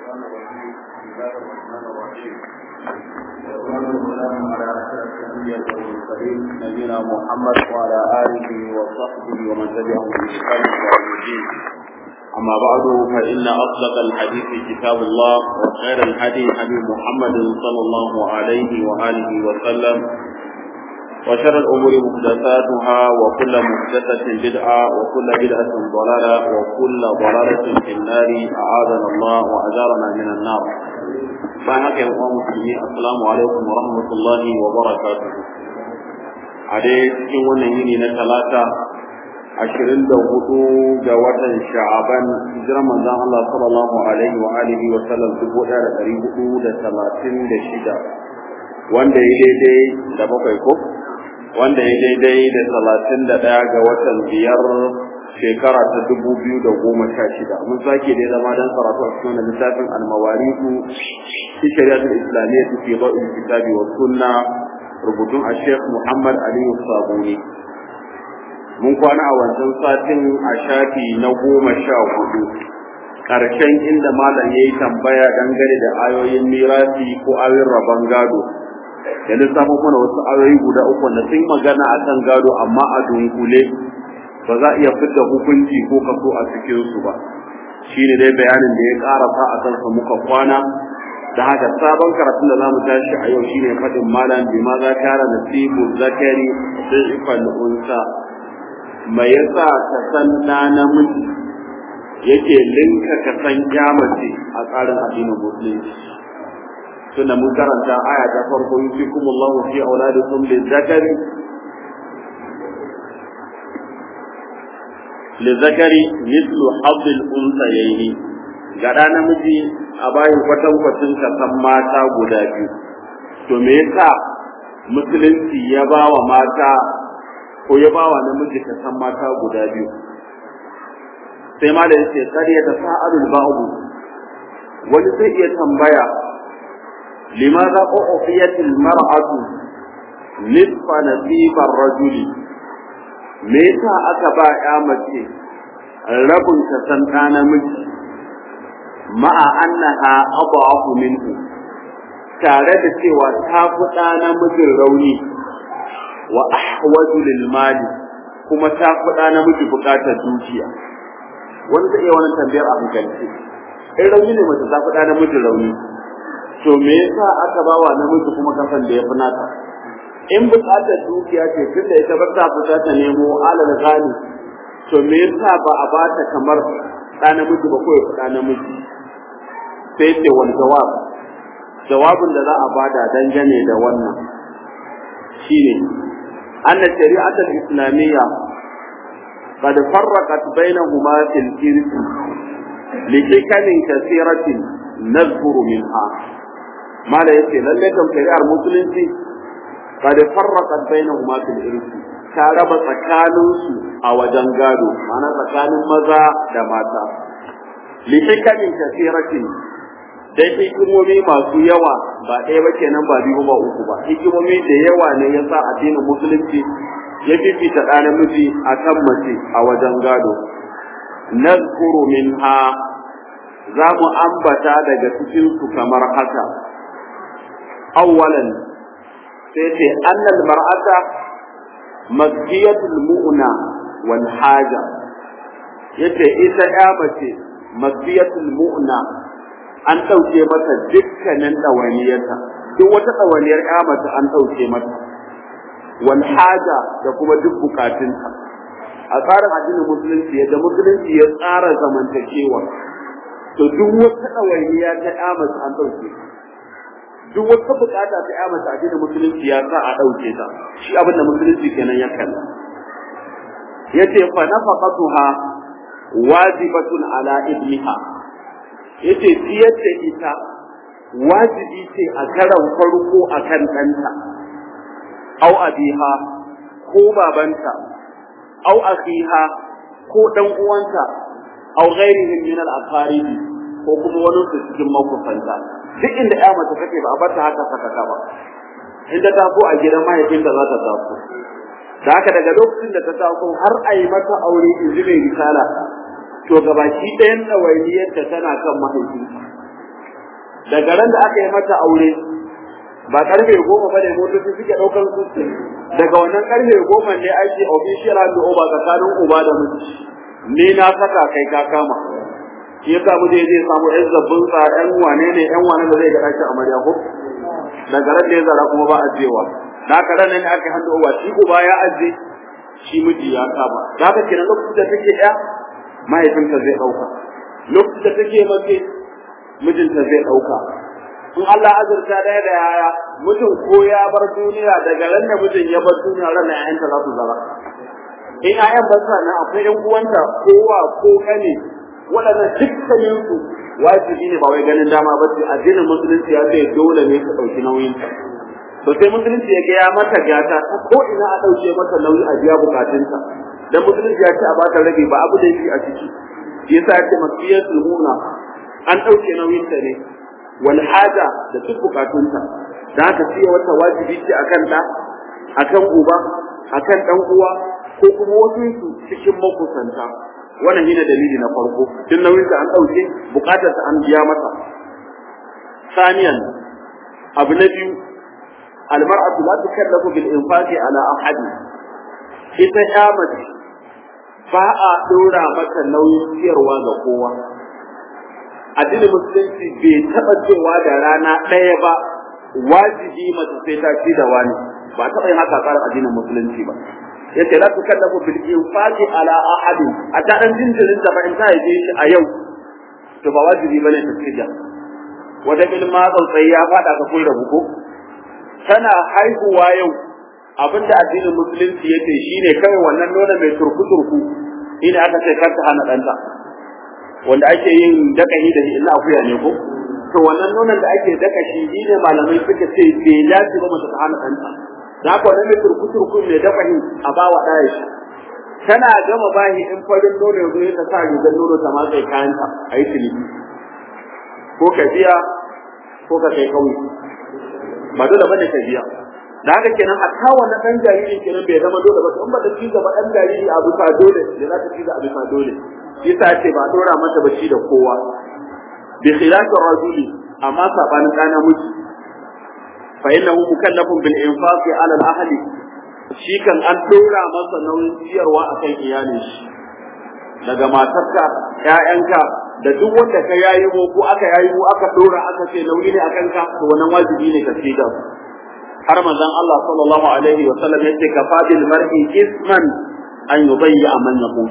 الشيطان الرجيم بسم الله الرحمن الرحيم والصلاة والسلام على أشرف الأنبياء والمرسلين نبينا محمد وعلى آله وصحبه ومن تبعهم بإحسان إلى يوم الدين أما بعد فإن أصدق الحديث كتاب الله وخير الهدي هدي محمد صلى الله عليه وآله وسلم وشر الأمور محدثاتها وكل محدثة بدعة وكل بدعة ضلالة وكل ضلالة في النار أعاذنا الله وأجارنا من النار فهك يا مسلمين السلام عليكم ورحمة الله وبركاته عليه cikin wannan yini na talata ashirin da hudu ga watan sha'aban hijirar manzon Allah sallallahu alaihi wa alihi wa sallam dubu ɗaya da ɗari hudu da talatin da shida wanda ya daidai da bakwai ko wanda ya daidai da talatin da ɗaya ga watan biyar shekara ta dubu biyu da goma sha shida mun sake da zama don karatu a cikin littafin almawariku fi shari'atul islamiyya fi dawil kitabi wa sunna rubutun a sheikh muhammad aliyu sabuni mun kwana a wancan satin a shafi na goma sha hudu ƙarshen inda malam ya yi tambaya dangane da ayoyin mirasi ko ayoyin rabon gado da lissafin mana wasu ayoyi guda uku da sun magana a kan gado amma a dunkule ba za a iya fidda hukunci ko kaso a cikin su ba shi ne dai bayanin da ya karasa a kansa muka kwana da haka sabon karatun da zamu tashi a yau shine faɗin malam bi ma za kara nasibu zakari sai ifal unsa mai yasa ka san na namiji yake linka ka san kyamace a tsarin addinin musulunci tunda mun karanta aya ta farko yusikumullahu fi auladikum lizakari lizakari mislu haddil unsayaini ga da namiji a bayan kwatan kwatin kasan mata guda biyu to me yasa musulunci ya ba wa mata ko ya ba wa namiji kasan mata guda biyu sai ma da yace kar ya tasa'alul ba'du wani zai iya tambaya لماذا أعطيت المرأة نصف نصيب الرجل ميتا أكبا يا مجي ربن تسنتان مجي مع أنها أضعف منه tare da cewa ta fi ɗa namijin rauni wa ahwaju lil mali kuma ta fi ɗa namiji buƙatar dukiya wani zai iya wani tambayar a hankalci in rauni ne mace ta fi ɗa namijin rauni to me yasa aka ba wa namiji kuma kasan da ya fi nata in buƙatar dukiya ce tunda ita ba ta fita ta nemo alal gani to me yasa ba a ba ta kamar ɗa namiji ba ko ya fi ɗa namiji sai ce wani jawab jawabin da za a bada dangane da wannan shine anna shari'atul islamiyya قد فرقت بينهما في الإرث لحكم كثيرة نذكر منها mala yace lalle kan shari'ar musulunci qad farraqat bainahuma fil irsi ta raba tsakanin su a wajen gado ma'ana tsakanin maza da mata li hikamin kasiratin dai hikimomi masu yawa ba ɗaya ba kenan ba biyu ba uku ba hikimomi da yawa ne yasa addinin musulunci ya fifita ɗa namiji a kan mace a wajen gado nazkuru minha za mu ambata daga cikin su kamar haka أولا سيتي أن المرأة مزكية المؤنة والحاجة yace ita ya mace masbiyatul mu'na an ɗauke mata dukkanin ɗawainiyarta duk wata ɗawainiyar ya mace an ɗauke mata wal haja da kuma duk bukatunta a tsarin addinin musulunci yadda musulunci ya tsara zamantakewa to duk wata ɗawainiya ta ya mace an ɗauke duk wata bukata ta ya mace addinin musulunci ya sa a ɗauke ta shi abin da musulunci kenan ya kalla yace fa nafaqatuha wajibatun ala ibniha yace ciyar da ita wajibi ce a karan farko akan ɗanta au abiha ko babanta au akhiha ko dan uwanta au ghairihim min al aqaribi ko kuma wani su cikin makusanta duk inda ya mace take ba a bar ta haka sakaka ba inda ta ko a gidan mahaifinta za ta taso da haka daga lokacin da ta taso har a yi mata aure in ji mai risala to gabaki ɗayan ɗawainiyarta tana kan mahaifinta daga ran da aka yi mata aure ba karfe goma ba ne motoci suke ɗaukar su daga wannan karfe goma ne ake official hand over tsakanin uba da miji ni na saka kai ka kama shi yasa mu je zai samu yan zabbin sa yan wane ne yan wane da zai ga ɗakin amarya ko daga ran da ya zara kuma ba a jewa da haka ran ne aka hand over shi uba ya aje shi miji ya kama da haka kenan lokacin da take ɗaya mahaifinta zai ɗauka lokacin da take mace mijinta zai ɗauka in Allah azurta ɗaya da yaya mutum ko ya bar duniya daga ran da mutum ya bar duniya ran ƴaƴanta za su zara in ƴaƴan ba sa nan akwai ƴan uwanta kowa ko kane waɗannan dukkanin su wajibi ne ba wai ganin dama ba ce addinin musulunci ya ce dole ne ka ɗauki nauyin ta to sai musulunci ya ga ya mata gata ta ko ina a ɗauke mata nauyi a biya bukatunta dan musulunci ya ce a bata rabi ba abu da yake a ciki yasa ya ce masiyatul muna an ɗauke nauyin ta ne wal haja da duk bukatunta da haka ce wata wajibi ce akan da akan uba akan dan uwa ko kuma wasu su cikin makusanta wannan shine dalili na farko tun nauyin da an dauke bukatar ta an biya mata saniyan abu na biyu almar'atu la tukallafu bil infaqi ala ahadi ita ya mace ba a dora mata nauyin ciyarwa ga kowa addinin musulunci bai taɓa cewa da rana ɗaya ba wajibi mace sai ta ci da wani ba taɓa yin haka tsarin addinin musulunci ba yace la tukallafu bil infaqi ala ahad a ta dan jinjirin da ba in ta haife shi a yau to ba wajibi bane ta ci da wata ilma tsautsayi ya faɗa ka kun rabu ko tana haihuwa yau abinda addinin musulunci yace shine kawai wannan nuna mai turku turku ina aka ce kar ta hana ɗanta wanda ake yin dakahi da illa akuya ne ko to wannan nonon da ake daka shi ne malamai suka ce bai dace ba mace ta hana ɗanta da haka wannan mai turku turku mai dakahi a ba wa ɗaya shi tana gama bahi in farin nono ya zo ya sa rigar nono ta matsayi kayanta a yi ciniki ko ka biya ko ka kai kauye ba dole bane ka biya da haka kenan hatta wannan dan jariri kenan bai zama dole ba in ba ta ci gaba dan jariri a bisa dole da za ta ci a bisa dole yasa ce ba dora mata bashi da kowa bi khilafi rajuli amma sabanin da namiji fa innahu mukallafun bil infaqi ala al ahli shi kan an dora masa nauyin ciyarwa akan iyalin shi daga matarka ƴaƴanka da duk wanda ka yayi ko ko aka yayi ko aka dora aka ce nauyi ne akan ka to wannan wajibi ne ka ci da har manzon Allah sallallahu alaihi wa sallam yace kafadil mar'i isman an yubayya man yaqut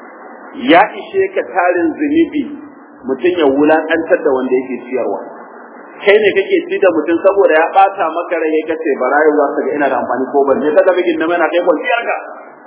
ya ishe ka tarin zunubi mutum ya wulaƙantar da wanda yake ciyarwa kai ne kake ci da mutum saboda ya ɓata maka rai ka ce bara yau za ka ga ina da amfani ko ban ne ka ga bigin na mana kai kwanciyar ka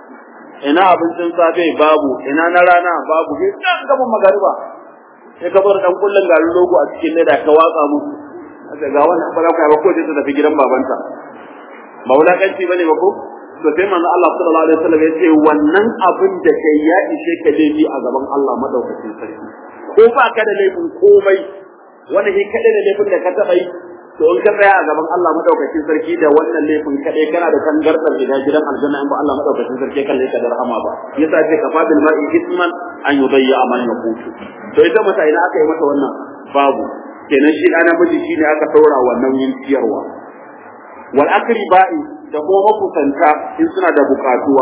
ina abincin safe babu ina na rana babu sai can gaban magariba sai ka bar dan kullun garin logo a cikin leda ka watsa musu aka ga wannan ba za ku ba ko ta tafi gidan babanta ba wulaƙanci bane ba ko to sai manzo Allah sallallahu alaihi wasallam ya ce wannan abin da kai ya ishe ka laifi a gaban Allah madaukakin sarki ko ba ka da laifin komai wanda shi kadai da laifin da ka taba yi to in ka tsaya a gaban Allah madaukakin sarki da wannan laifin kadai kana da tangardar ida gidan aljanna in ba Allah madaukakin sarki kalle ka da rahama ba yasa ce ka fadil mar'i isman an yudayya man yaqutu to ita mata ina aka yi mata wannan babu kenan shi ɗana miji shine aka saura wannan yin ciyarwa wal akriba'i da kuma makusanta in suna da bukatuwa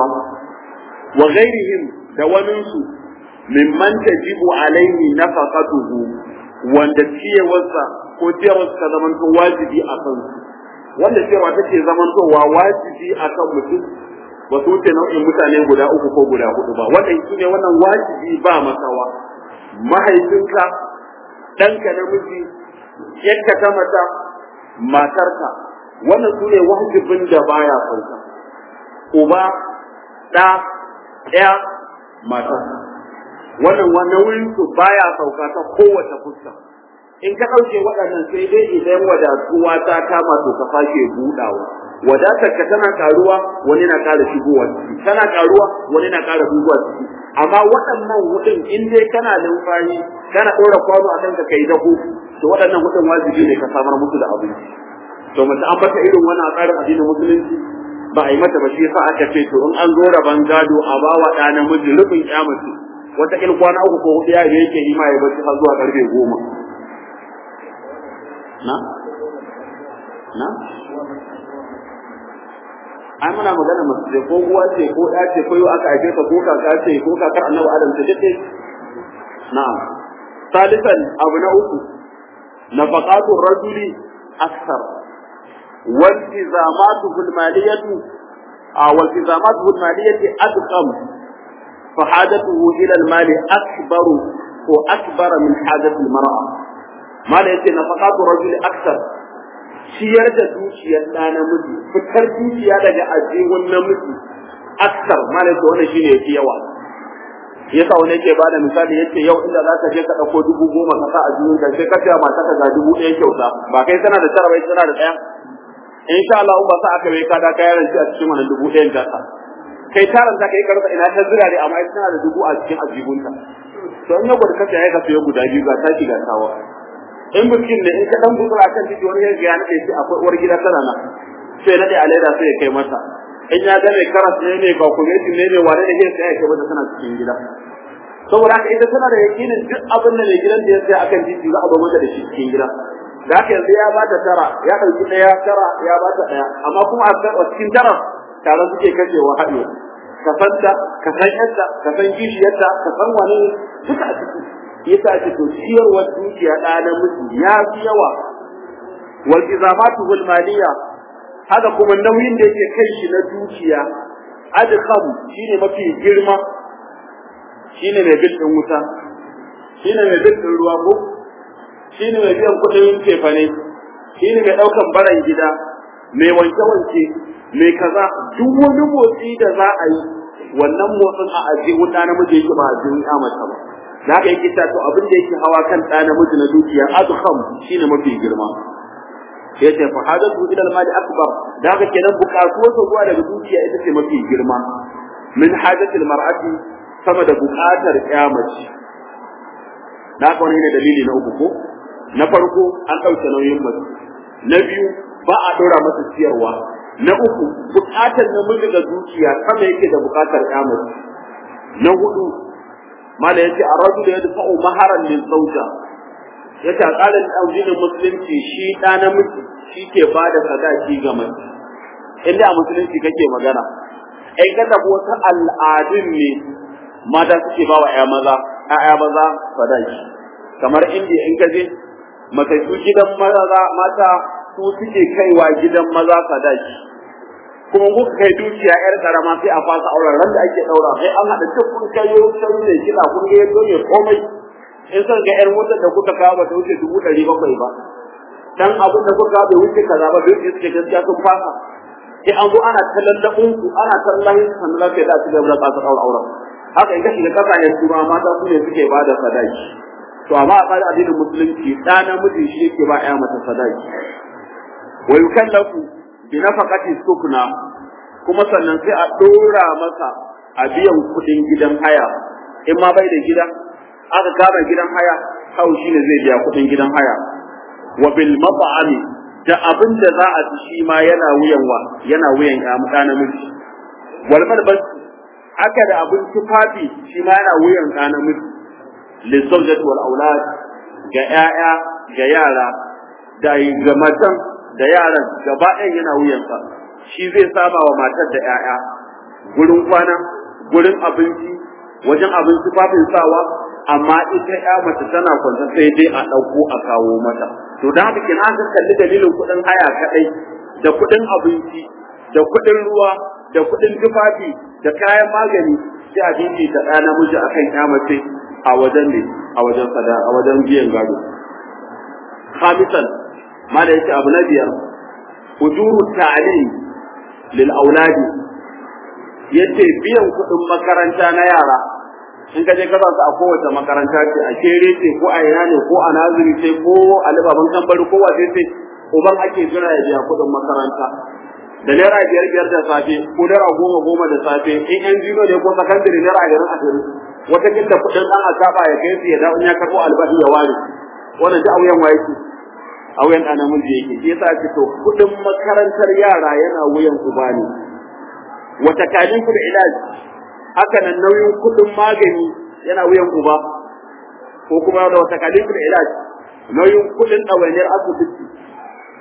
wa ghairihim da waninsu mimman tajibu alaihi nafaqatuhu wanda ciyewarsa ko ciyarwarsa ta zamanto wajibi a kan wanda ciyarwa take zamantowa wajibi a kan mutum ba su wuce nau'in mutane guda uku ko guda hudu ba wannan shi ne wannan wajibi ba masawa mahaifinka ɗanka namiji yadda ta mata matarka wannan su ne wajibin da baya sauka uba ɗa ɗaya matarka wannan wannan wurin su baya sauka ta kowace fuska in ka ɗauke waɗannan sai dai idan wadatuwa ta kama to ka sake buɗawa wadatar ka tana karuwa wani na ƙara shigowa ciki tana karuwa wani na ƙara shigowa ciki amma waɗannan hudun in dai kana numfashi kana ɗora kwano a kanka kai dako to waɗannan hudun wajibi ne ka samar musu da abinci to mace an bata irin wannan tsarin addinin musulunci ba a yi mata ba shi yasa aka ce to in an zo raban gado a ba wa ɗa namiji rufin ya mace wata kil kwana uku ko hudu ya yake yi ma ya bacci har zuwa karfe goma na na ai muna magana masu ce ko uwa ce ko ɗa ce ko yau aka haife ta ko kaka ce ko kakar annabi adam ce duk na'am salisan abu na uku nafaqatu rajuli akthar والتزاماته المالية والتزاماته المالية أدقم فحاجته إلى المال أكبر وأكبر من حاجة المرأة ما ليس نفقات الرجل أكثر ciyar da dukiyar ɗa namiji fitar dukiya daga ajihun namiji aksar malaka wannan shine yafi yawa yasa wani yake bada misali yace yau inda za ka je ka ɗauko dubu goma ka sa a jihun ka sai ka ce mata ka ga dubu ɗaya kyauta ba kai tana da tara bai tana da ɗaya in sha Allah ba sa aka bai ka da kayan ranci a cikin wannan dubu ɗayan gasa kai taron ta kai karsa ina ta zira ne amma tana da dubu a cikin ajihunta to in yau ka ya ka sayo guda biyu ga taki ga tawa in bikin ne in ka dan gutsura akan titi wani yanzu ya nade shi akwai uwar gida tana nan sai nade a leda sai ya kai masa in ya ga mai karas ne mai calculation ne mai wane ne sai ya kai mata tana cikin gida saboda haka ita tana da yakinin duk abin da mai gidan da ya sai akan titi za a bar mata da shi cikin gida da haka yanzu ya bata tara ya ɗauki ɗaya tara ya bata ɗaya amma kuma a cikin tara tare suke kashewa haɗe ka san ta ka san yadda ka san kishiyarta ka san wani duka a ciki yasa ake to ciyarwar dukiya ɗa namiji ya fi yawa wal izamatu wal maliya haka kuma nauyin da yake kai shi na dukiya adkham shine mafi girma shine mai bil din wuta shine mai bil din ruwa ko shine mai biyan kuɗin tefane shine mai ɗaukan baran gida mai wanke wanke mai kaza duk wani motsi da za a yi wannan motsin a aje wuta namiji yake ba a jin amata ba da haka yake to abin da yake hawa kan ɗa namiji na dukiya adkham shine mafi girma ya ce fa hadatu ila al-mali akbar da haka kenan bukatuwar sa zuwa daga dukiya ita ce mafi girma min hajatil mar'ati sama da bukatar kyamaci da haka wani ne dalili na uku ko na farko an ɗauke nauyin mace na biyu ba a ɗora masa ciyarwa na uku bukatar namiji ga dukiya sama yake da bukatar kyamaci na hudu mala yace ar-rajulu yadfa'u maharan lil zawja yace a tsarin addinin musulunci shi da namiji shi ke bada sadaki ga mace inda a musulunci kake magana ai ka tafi wata al'adun ne mata suke ba wa ƴa maza ƴaƴa maza sadaki kamar indiya in ka je mace su gidan maza mata su suke kaiwa gidan maza sadaki kuma kuka kai dukiya yar karama sai a fasa auren ran da ake daura sai an hada duk kun kai yau sai ne kila kun ga yaddo ne komai in san ga yar motar da kuka kawo bata wuce dubu ɗari bakwai ba dan abin da kuka bai wuce kaza ba duk suke gaskiya sun fasa sai an zo ana talallabin ku ana tallahin sannan za ka yi da su gaba da kasar aure auren haka in ka shiga kasashen turawa mata su ne suke ba da sadaki to amma a tsarin addinin musulunci ɗa namiji shi yake ba ya mata sadaki wa yukallafu bi nafaqati sukna kuma sannan sai a dora masa a biyan kudin gidan haya in ma bai da gida aka kama gidan haya kawo shine zai biya kudin gidan haya wa bil mat'ami da abin da za a ci shi ma yana wuyan wa yana wuyan ya mu kana miji wal malbas aka da abin tufafi shi ma yana wuyan kana miji lizawjati wal aulad ga 'ya'ya ga yara da ga matan da yaran gaba ɗayan yana wuyansa shi zai saba wa matar da 'ya'ya gurin kwana gurin abinci wajen abin tufafin sawa amma ita ya mace tana kwanta sai dai a ɗauko a kawo mata to da haka kina ka kalli dalilin kuɗin haya kaɗai da kuɗin abinci da kuɗin ruwa da kuɗin tufafi da kayan magani sai a dinki ta ɗa namiji akan ya mace a wajen ne a wajen sada a wajen biyan gado khamisan ma da yake abu na biyar ujuru ta'lim lil auladi yace biyan kuɗin makaranta na yara in ka je ka sa su a kowace makaranta ce a kere ce ko a ina ne ko a naziri ce ko a libaban kambari ko wace ce uban ake jira ya biya kuɗin makaranta da naira biyar biyar da safe ko naira goma goma da safe in yan jino ne ko sakandare naira ashirin ashirin wata kinta kuɗin ɗan asaba ya kai su ya dawo in ya karɓo albashi ya ware wannan duk auyen waye ce auyen ɗan namiji yake shi yasa ce to kuɗin makarantar yara yana wuyan uba ne wata kalin kuɗin ilaji haka nan nauyin kuɗin magani yana wuyan uba ko kuma da wata kalifin ilaj nauyin kuɗin ɗawainiyar asibiti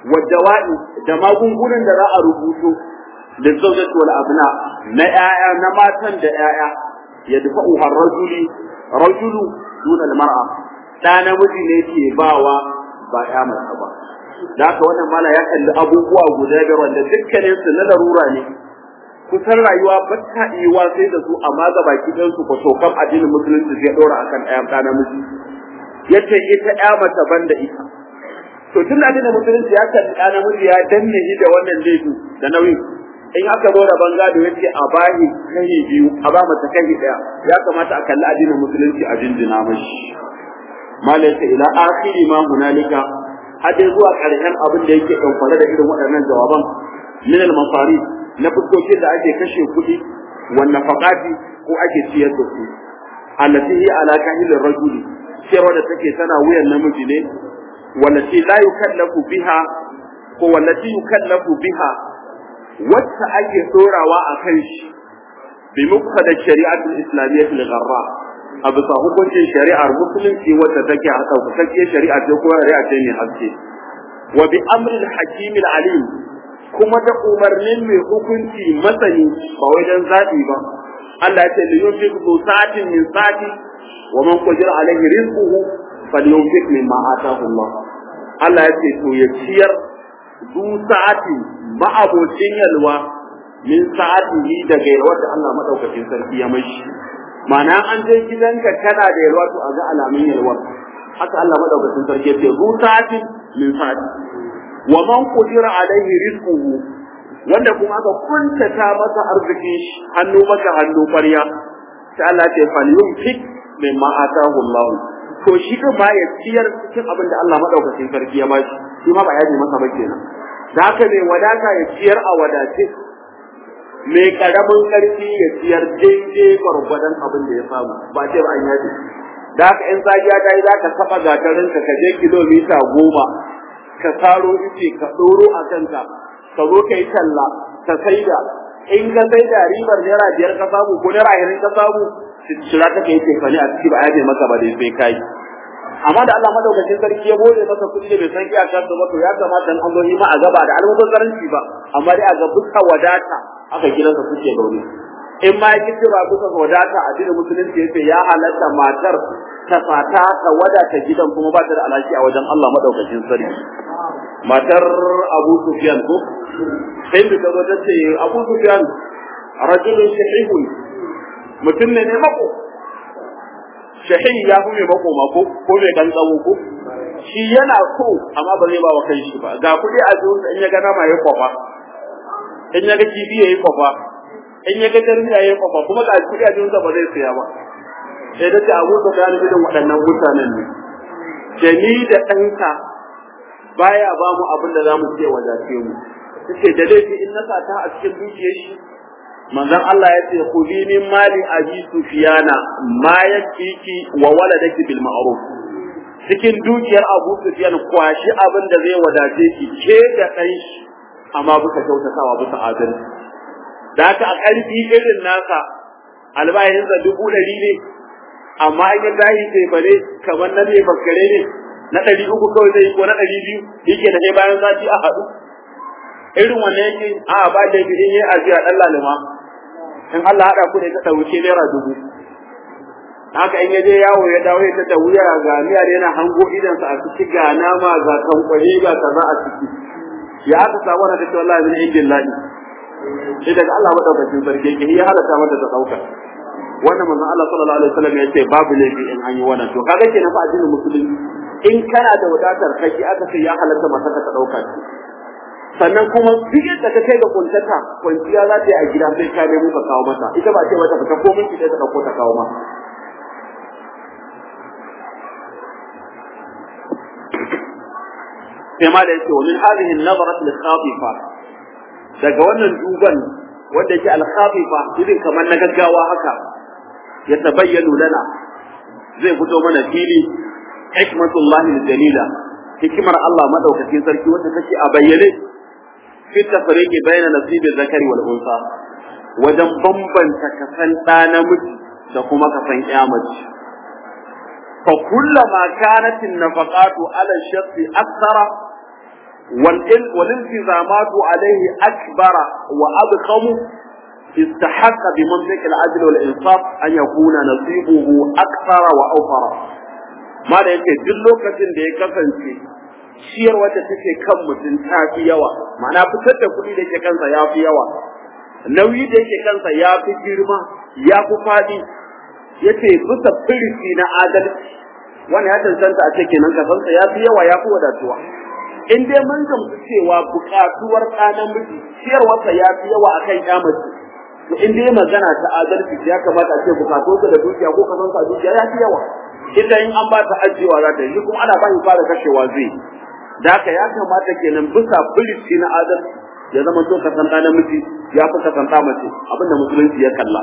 wa dawa'i da magungunan da za a rubuto da zawjatu wal abna na ƴaƴa na matan da ƴaƴa ya dafa'u har rajuli rajulu duna al mar'a da namiji ne ke bawa ba ya mace ba da haka wannan mala ya kalli abubuwa guda biyar wanda dukkanin su na larura ne kusan rayuwa ba ta iya sai da su amma ga baki ɗan su ko tokan addinin musulunci zai ɗora akan ɗaya ɗa namiji yace ita ƴa mace banda ita to tun da addinin musulunci ya kalli ɗa namiji ya danne shi da wannan laifi da nauyi in aka zo da bangado yace a bahi kai biyu a ba mata kai ɗaya ya kamata a kalli addinin musulunci a jinjina mashi mala yace ila akhiri ma hunalika hadai zuwa ƙarshen abin da yake ɗaukare da irin waɗannan jawaban min al-masari na fuskokin da ake kashe kuɗi wannan faƙati ko ake ciyar da su allati hi ala kahilin rajuli cewa da take tana wuyan namiji ne wallati la yukallafu biha ko wallati yukallafu biha wacce ake tsorawa a kan shi bi muqtada shari'atul islamiyyah al-gharra a bisa hukuncin shari'ar musulunci wacce take a ɗaukakakkiyar shari'a ce ko shari'a ce mai haske wa bi amril hakim alim kuma da umarnin mai hukunci masani ba wai dan zaɓi ba Allah ya ce li yunfiq zu sa'atin min sa'ati wa man qadira alaihi rizquhu falyunfiq mimma ataahu Allah Allah ya ce to ya ciyar zu sa'ati ma'abocin yalwa min sa'atihi daga yalwar da Allah madaukakin sarki ya mashi ma'ana an je gidanka kana da yalwa to a ga alamun yalwa haka Allah madaukakin sarki ya ce zu sa'atin min sa'ati wa man qadira alaihi rizquhu wanda kuma aka kuntata masa arziki hannu maka hannu ƙwarya sai Allah ce fal yumfik mimma atahu Allah to shi din ma ya ciyar cikin abin da Allah madaukakin sarki ya bashi shi ma ba ya ji masa ba kenan da haka mai wadata ya ciyar a wadace mai karamin karfi ya ciyar daidai gwargwadon abin da ya samu ba ce ba an yaji da haka in safiya ta yi za ka taɓa gatarinka ka je kilomita goma ka saro ice ka ɗoro a kanka ka zo ka yi talla ka saida in ka saida ribar naira biyar ka samu ko naira ashirin ka samu shira ta kai tefani a ciki ba a maka ba dai sai kai amma da Allah madaukakin sarki ya bude masa kuɗi da bai san iyakar da ba to ya kamata an zo ma a gaba da almubazzaranci ba amma dai a ga buka wadata aka gidansa suke gauni in ma yake cewa buka wadata a dinin musulunci yace ya halatta matar ta fata ta wadata gidan kuma ba ta da alaki a wajen Allah madaukakin sarki matar Abu Sufyan ko sai da zo ta ce Abu Sufyan rajulun shahihun mutum ne ne mako shahi ya fi mai mako mako ko mai dan tsawo ko shi yana so amma ba zai ba wa kai shi ba ga kuɗi a zuwa in ya ga nama ya kwafa in ya ga kifi ya yi kwafa in ya ga jarmiya ya yi kwafa kuma ga kuɗi a zuwa ba zai siya ba sai da ce Abu Sufyan irin waɗannan mutanen ne da ni da ɗanka baya ba mu abin da za mu ce wadace mu tace da laifi in na sata a cikin dukiyar shi manzon Allah ya ce khudi min mali abi sufyana ma yakiki wa waladaki bil ma'ruf cikin dukiyar Abu Sufyan kwashi abin da zai wadace ki ke da kai shi amma bisa kyautatawa bisa adalci da haka a ƙarfi irin naka albayin da dubu ɗari ne amma an yi zahi sai bare kamar na mai bakkare ne na ɗari uku kawai zai ko na ɗari biyu yake da bayan sati a haɗu irin wannan yake a ba da bi in yi ajiya ɗan lalima in Allah haɗa ku da ta wuce naira dubu haka in ya je yawo ya dawo ya ta wuya ga miyar yana hango idansa a ciki ga nama ga kankwale ga kaza a ciki ya aka samu na kace wallahi min indin lahi sai daga Allah madaukakin sarki yake ya halatta mata ta dauka wannan manzon Allah sallallahu alaihi wasallam ya ce babu laifi in an yi wannan to kaga kenan fa addinin musulunci in kana da wadatar kai aka ce ya halatta mata ka dauka sannan kuma duk yadda ka kai da kuntata kwanciya za ta yi a gida sai ka nemo ka kawo mata ita ba ce mata fita ko miki ta dauko ta kawo ma sai ma da yake wa min hadhihi an-nazarat al-khatifa daga wannan duban wanda yake al-khatifa irin kamar na gaggawa haka ya tabayyana lana zai fito mana fili hikmatullahi al-jalila hikimar Allah madaukakin sarki wanda take a bayyane fi tafriqi bayna nasibi zakari wal unsa wajen bambanta kasan ɗa namiji da kuma kasan ƴa mace fa kullama kanat an-nafaqatu ala ash-shakhsi akthara والالتزامات عليه أكبر وأضخم استحق بمنطق العدل والإنصاف أن يكون نصيبه أكثر وأوفر ما da yake duk lokacin da ya kasance ciyar wata take kan mutum ta fi yawa ma'ana fitar da kuɗi da yake kansa ya fi yawa nauyi da yake kansa ya fi girma ya fi faɗi yace bisa firisi na adalci wani ya tantanta a ce kenan kasansa ya fi yawa ya fi wadatuwa in dai mun gamsu cewa buƙatuwar ɗa namiji ciyarwarsa ya fi yawa akan ya mace to in dai magana ta adalci ya kamata a ce buƙatuwarsa da dukiya ko kasansa a dukiya ya fi yawa ita in an ba ta ajiyewa za ta yi kuma ana ba shi fara kashewa zai da haka ya kamata kenan bisa firisi na adalci ya zama to kasan ɗa namiji ya fi kasan ɗa mace abinda musulunci ya kalla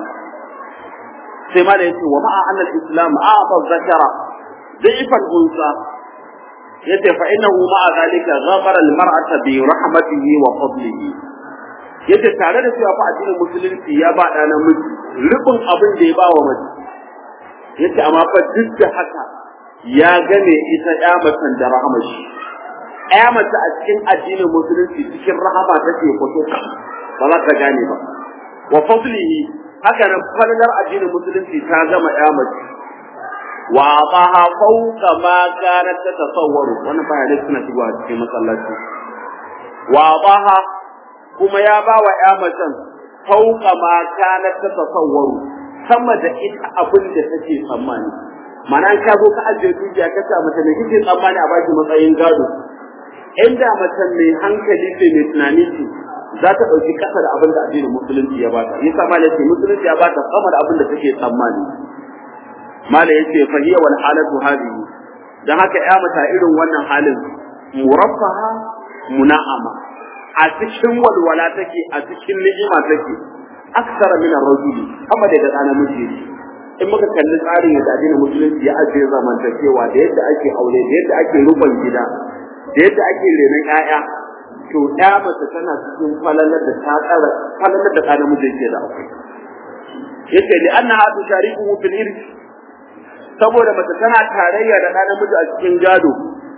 sai ma da yace wa ma'a annal islam a'ta zakara da'ifan unsa yace fa innahu ma'a zalika ghafara al mar'ata bi rahmatihi wa fadlihi yace tare da cewa fa addinin musulunci ya ba da namiji rubin abin da ya ba wa mace yace amma fa duk da haka ya gane ita ya macen da rahmar shi ya mace a cikin addinin musulunci cikin rahama take fito ba za ka gane ba wa fadlihi haka nan falalar addinin musulunci ta gama ya mace wa ataha fawqa ma kanat tatasawwaru wannan bayanai suna shigowa cikin masallaci wa ataha kuma ya ba wa ya macen fawqa ma kanat tatasawwaru sama da ita abin da take tsammani mana ka zo ka ajiye dukiya ka sa mace ne kike tsammani a baki matsayin gado inda mace mai hankali ce mai tunani ce za ta ɗauki ƙasa da abin da addinin musulunci ya bata yasa mala yace musulunci ya bata sama da abin da take tsammani mala yace fa hiya wal halatu hadhihi dan haka ya mata irin wannan halin muraffaha muna'ama a cikin walwala take a cikin ni'ima take aksara min ar-rajuli amma daga ɗana miji in muka kalli tsarin yadda addinin musulunci ya ajiye zamantakewa da yadda ake aure da yadda ake rubon gida da yadda ake renon 'ya'ya to ya mace tana cikin falalar da ta tsara falalar da kana miji yake da akwai yace li anna hadu shariku fil irth saboda mace tana tarayya da ɗan namiji a cikin gado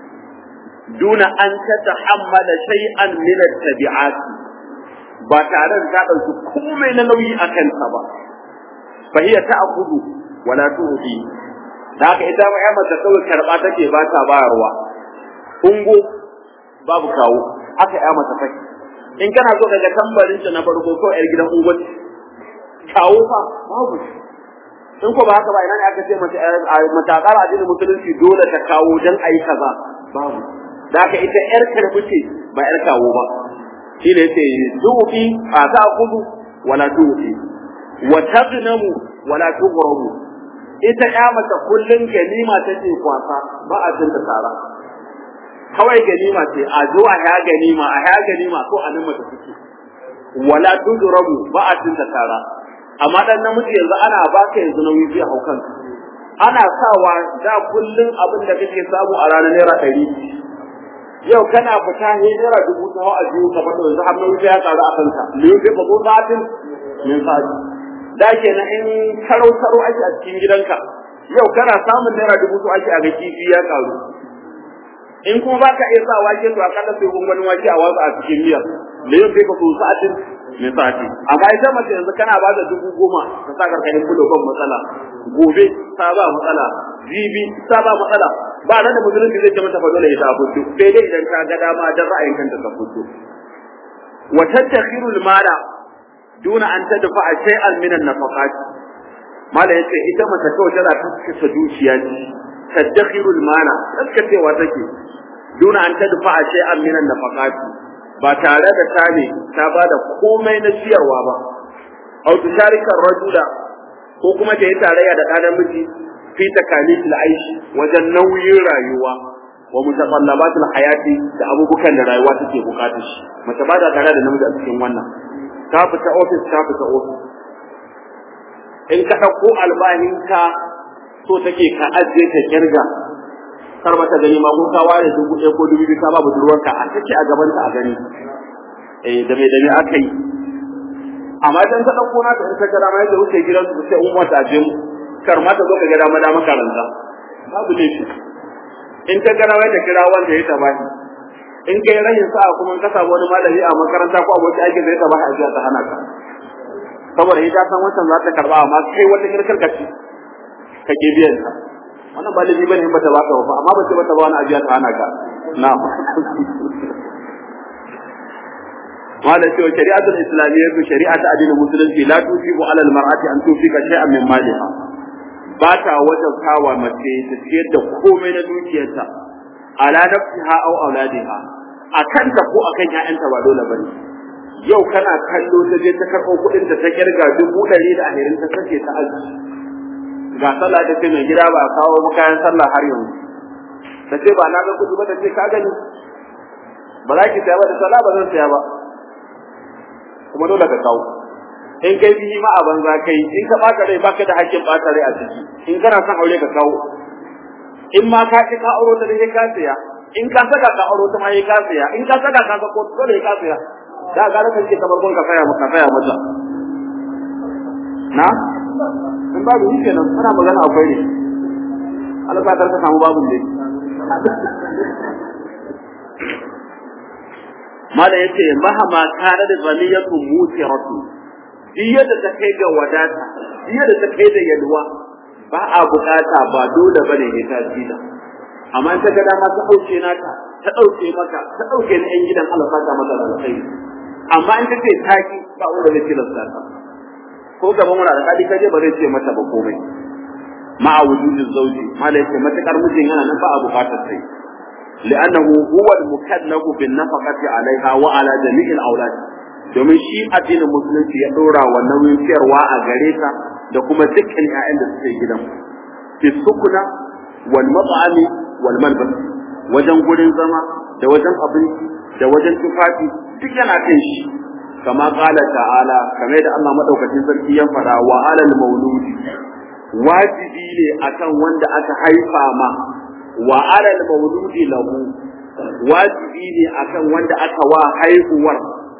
duna an ta tahammala shay'an min at-tabi'at ba tare da ta dauki komai na nauyi a kanta ba fa hiya ta'khudhu wala tu'ti da haka ita ma ya mace kawai karba take ba ta bayarwa ungo babu kawo aka ya mata kai in kana so daga tambarin ta na farko ko yar gidan ungwati kawo fa babu in ko ba haka ba ina ne aka ce mata matakar addinin musulunci dole ta kawo dan ayi kaza babu da haka ita yar karbi ce ba yar kawo ba shi ne yace dubi a ta kudu wala dubi wa tagnamu wala tughramu ita ya mata kullun ganima take kwasa ba a tinta tara kawai ganima ce a zo a ya ganima a ya ganima ko a nan mata suke wala tudrabu ba a tinta tara amma dan namiji yanzu ana baka yanzu nauyi zai hau kanka ana sawa da kullun abin da kake samu a ranar naira ɗari yau kana fita ne naira dubu ta a biyu ka fata yanzu har nauyi ya karu a kanka liyu bai fago sa'atin min sa'ati da kenan in karo karo ake a cikin gidanka yau kana samun naira dubu to ake a ga kifi ya karu in kuma ba ka iya sa wake to akalla sai gungunin wake a watsa a cikin miya da yin kai ka so sa'atin mai sa'ati amma ita mace yanzu kana ba da dubu goma ka sa karkashin bulo ban matsala gobe ta ba matsala jibi ta ba matsala ba nan da musulunci zai ce mata fa dole ita fito sai dai idan ka ga dama dan ra'ayin kanta ka fito wa tattakhiru al-mala duna an tadfa shay'an min an-nafaqat mala yace ita mace kawai tana taskata dukiya ce tadakhiru al-mala taskacewa take duna an tadfa shay'an min an-nafaqat ba tare da ta ne ta bada komai na ciyarwa ba aw tusharika rajula ko kuma ta yi tarayya da ɗan miji fi takalif al-aishi wajen nauyin rayuwa wa mutaqallabat al-hayati da abubukan da rayuwa take bukata shi mace ba da tare da namiji a cikin wannan ta fita office ta fita office in ka ɗauko albahinka so take ka ajiye ka kirga kar mata gani ma ko ka ware dubu ɗaya ko dubu biyu ka ba budurwarka a take a gaban ta a gani eh da me da me aka yi amma idan ka ɗauko na ta in ka gada ma yadda wuce gidan su sai umma ta je kar ma ta zo ka gada ma da makaranta babu laifi in ta gada ma ta kira wanda ya taba shi in kai rahin sa'a kuma ka samu wani malami a makaranta ko aboki aiki zai ta baka ajiya ta hana ka saboda ita san wancan za ta karba amma kai wata kirkar ka ci ka ke biyan ta wannan ba laifi bane in bata baka ba amma ba ce bata ba wani ajiya ta hana ka na'am wala cewa shari'atul islamiyya ko shari'a ta addinin musulunci la tusibu alal mar'ati an tufika shay'an min maliha ba ta wajen kawa mace ta ciyar da komai na dukiyarta ala nafsiha aw auladiha akan ta ko akan ƴaƴanta ba dole bane yau kana kallo ta je ta karɓo kuɗin ta ta kirga dubu ɗari da ahirin ta sace ta aji ga sallah ta ce mai gida ba a kawo mu kayan sallah har yanzu ta ce ba na ga kuɗi ba ta ce ka gani ba za ki saya ba da sallah ba zan saya ba kuma dole ka kawo in kai bihi ma a banza kai in ka baka rai baka da hakkin baka rai a ciki in kana son aure ka kawo in ma ka ki ka auro ta dai ka siya in ka saka ka auro ta ma yi ka siya in ka saka ka ko dole ka siya da ga ka ce kamar gon ka saya maka saya mata na in babu shi kenan muna magana akwai ne Allah ba ka samu babu ne mala yace mahama kana da zaniyatu mutiratu duk yadda ta kai ga wadata duk yadda ta kai da yalwa ba a bukata ba dole bane ne ta tsida amma in ta ga dama ta dauke naka ta dauke maka ta dauke ni yan gidan Allah saka maka da alkhairi amma in ta ce taki ba wanda zai tilasta ta ko gaban wani alƙali kaje ba zai ce mata ba komai ma'a wujudin zauji mala yace matakar mijin yana nan ba a bukatar sai لأنه هو المكلف بالنفقة عليها وعلى جميع الأولاد domin shi addinin musulunci ya ɗora wa nauyin ciyarwa a gare ta da kuma dukkan ƴaƴan da suke gidan fi sukuna wal mat'ami wal malbas wajen gurin zama da wajen abinci da wajen tufafi duk yana kan shi kama qala ta'ala kamar da Allah madaukakin sarki ya fara wa alal mauludi wajibi ne akan wanda aka haifa ma wa alal mauludi lahu wajibi ne akan wanda aka wa haihuwar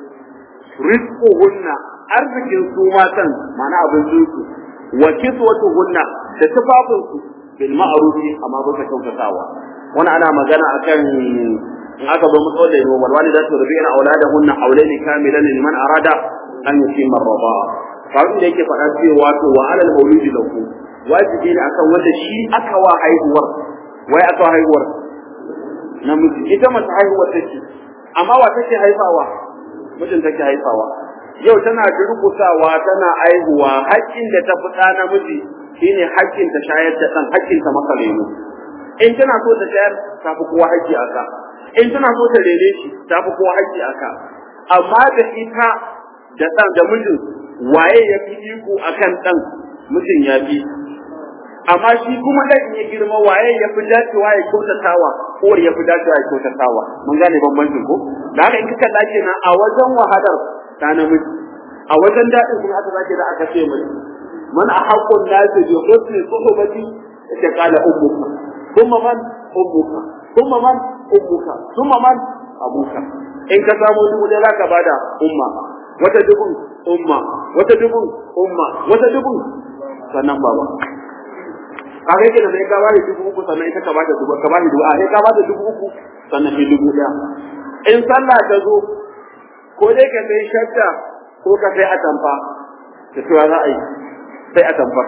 rizquhunna arzikin su matan mana abincin su wa kiswatuhunna da tufafin su bil ma'ruf amma ba ta kyautatawa wani ana magana akan in aka zo mutsawar da yiwu walwali da su rubi ina auladahunna aulaini kamilan liman arada an yusimma ar-rida'a faru da yake faɗa cewa to wa alal mauludi lahu wajibi ne akan wanda shi aka wa haihuwar wai aka haihuwar namiji ita mace haihuwar take amma wa take haifawa mijin take haifawa yau tana durkusawa tana aihuwa haƙƙin da ta fita namiji shine haƙƙin ta shayar da ɗan haƙƙin ta maka lemu in tana so ta shayar ta fi kowa haƙƙi aka in tana so ta rene shi ta fi kowa haƙƙi aka amma da ita da ɗan da mijin waye ya fi iko akan ɗan mijin ya fi amma shi kuma da in ya girma waye ya fi dacewa ya kyautatawa uwar ya fi dacewa ya kyautatawa mun gane bambancin ko da haka in kika dace na a wajen wahalar ta namiji a wajen daɗin kuma aka zake da aka ce mai man a haƙƙun nasi bi husni suhbati yake kala ummuka kuma man ummuka kuma man ummuka kuma man abuka in ka samu dubu ɗaya zaka bada umma wata dubun umma wata dubun umma wata dubun sannan baba ka kai kenan sai ka bada dubu uku sannan ita ka bada dubu ka bada dubu a sai ka bada dubu uku sannan sai dubu ɗaya in sallah ta zo ko dai ka sai shadda ko ka sai atamfa da cewa za a yi sai atamfa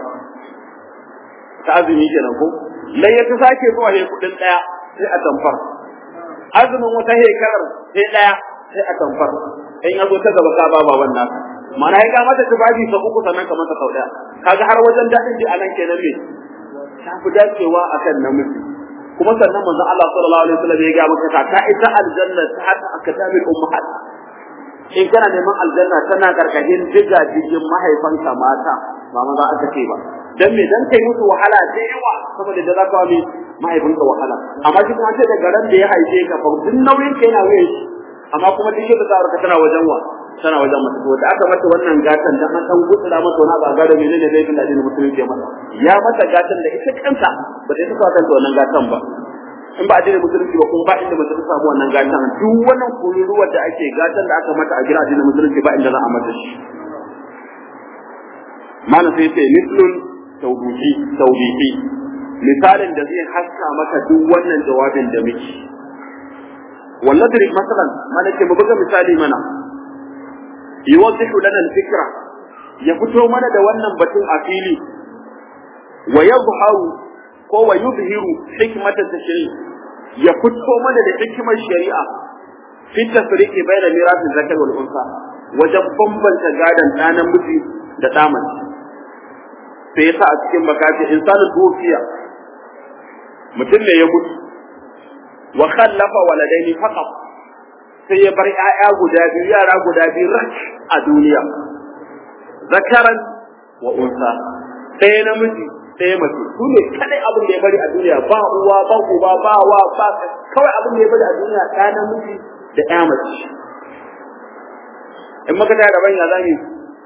ta azumi kenan ko lai ya ta sake zuwa ne kuɗin ɗaya sai atamfar azumin wata hekarar sai ɗaya sai atamfar in ya zo ta gaba ka ba baban naka mana ya mata tufafi sau uku sannan ka masa sau ɗaya kaga har wajen daɗin ji a nan kenan me ta fi dacewa akan namiji kuma sannan manzo Allah sallallahu alaihi wasallam ya ga maka ta ta ita aljanna ta hada akadabil ummahat in kana neman aljanna tana karkashin diga jijin mahaifanka mata ba maza aka ce ba dan me dan kai musu wahala da yawa saboda da zaka wani mahaifinka wahala amma shi kuma sai daga ran da ya haife ka fa duk nauyin ka yana waye shi amma kuma duk yadda za ka tana wajen wa tana wajen mata to da aka mata wannan gatan dan an dan gutsura mata wani ba gado menene da yake da addinin musulunci ya mata ya mata gatan da ita kanta ba ta saka kanta wannan gatan ba in ba addinin musulunci ba kuma ba inda mace ta samu wannan gatan duk wannan kururuwar da ake gatan da aka mata a gida addinin musulunci ba inda za a mata shi malam sai ce mislun tawbihi tawbihi misalin da zai haska maka duk wannan jawabin da muke walladri masalan mana ke buga misali mana yuwaddihu lana al-fikra ya fito mana da wannan batun a fili wa yadhharu ko wa yudhiru hikmata tashri ya fito mana da hikimar shari'a fi tafriqi bayna mirathi zakar wal unsa wajen bambanta gadan ɗa namiji da ɗa mace sai yasa a cikin bakati insanul dukiya mutum ne ya mutu wa khallafa waladaini faqat sai ya bar ƴaƴa guda biyu yara guda biyu rak a duniya zakaran wa unsa ɗaya namiji ɗaya mace su ne kadai abin da ya bari a duniya ba uwa ba uba ba wa ba kawai abin da ya bari a duniya ɗaya namiji da ɗaya mace in maka ta gaban ya zami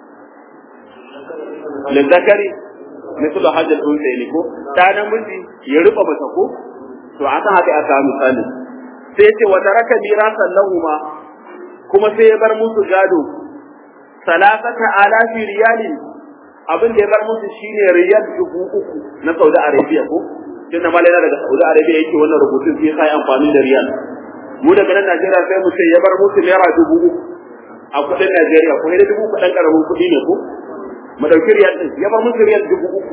lizzakari misal hajjal unsa ne ko ɗa namiji ya rufa masa ko to a san haka aka misali sai ce wa taraka mirasan lahuma kuma sai ya bar musu gado salasata alafi riyalin abin da ya bar musu shine riyal dubu uku na Saudi Arabia ko tun da malai daga Saudi Arabia yake wannan rubutun sai sai amfani da riyal mu daga nan Najeriya sai mu ce ya bar musu naira dubu uku a kudin Najeriya ko da dubu uku dan karamin kudi ne ko mu dauki riyal din ya bar musu riyal dubu uku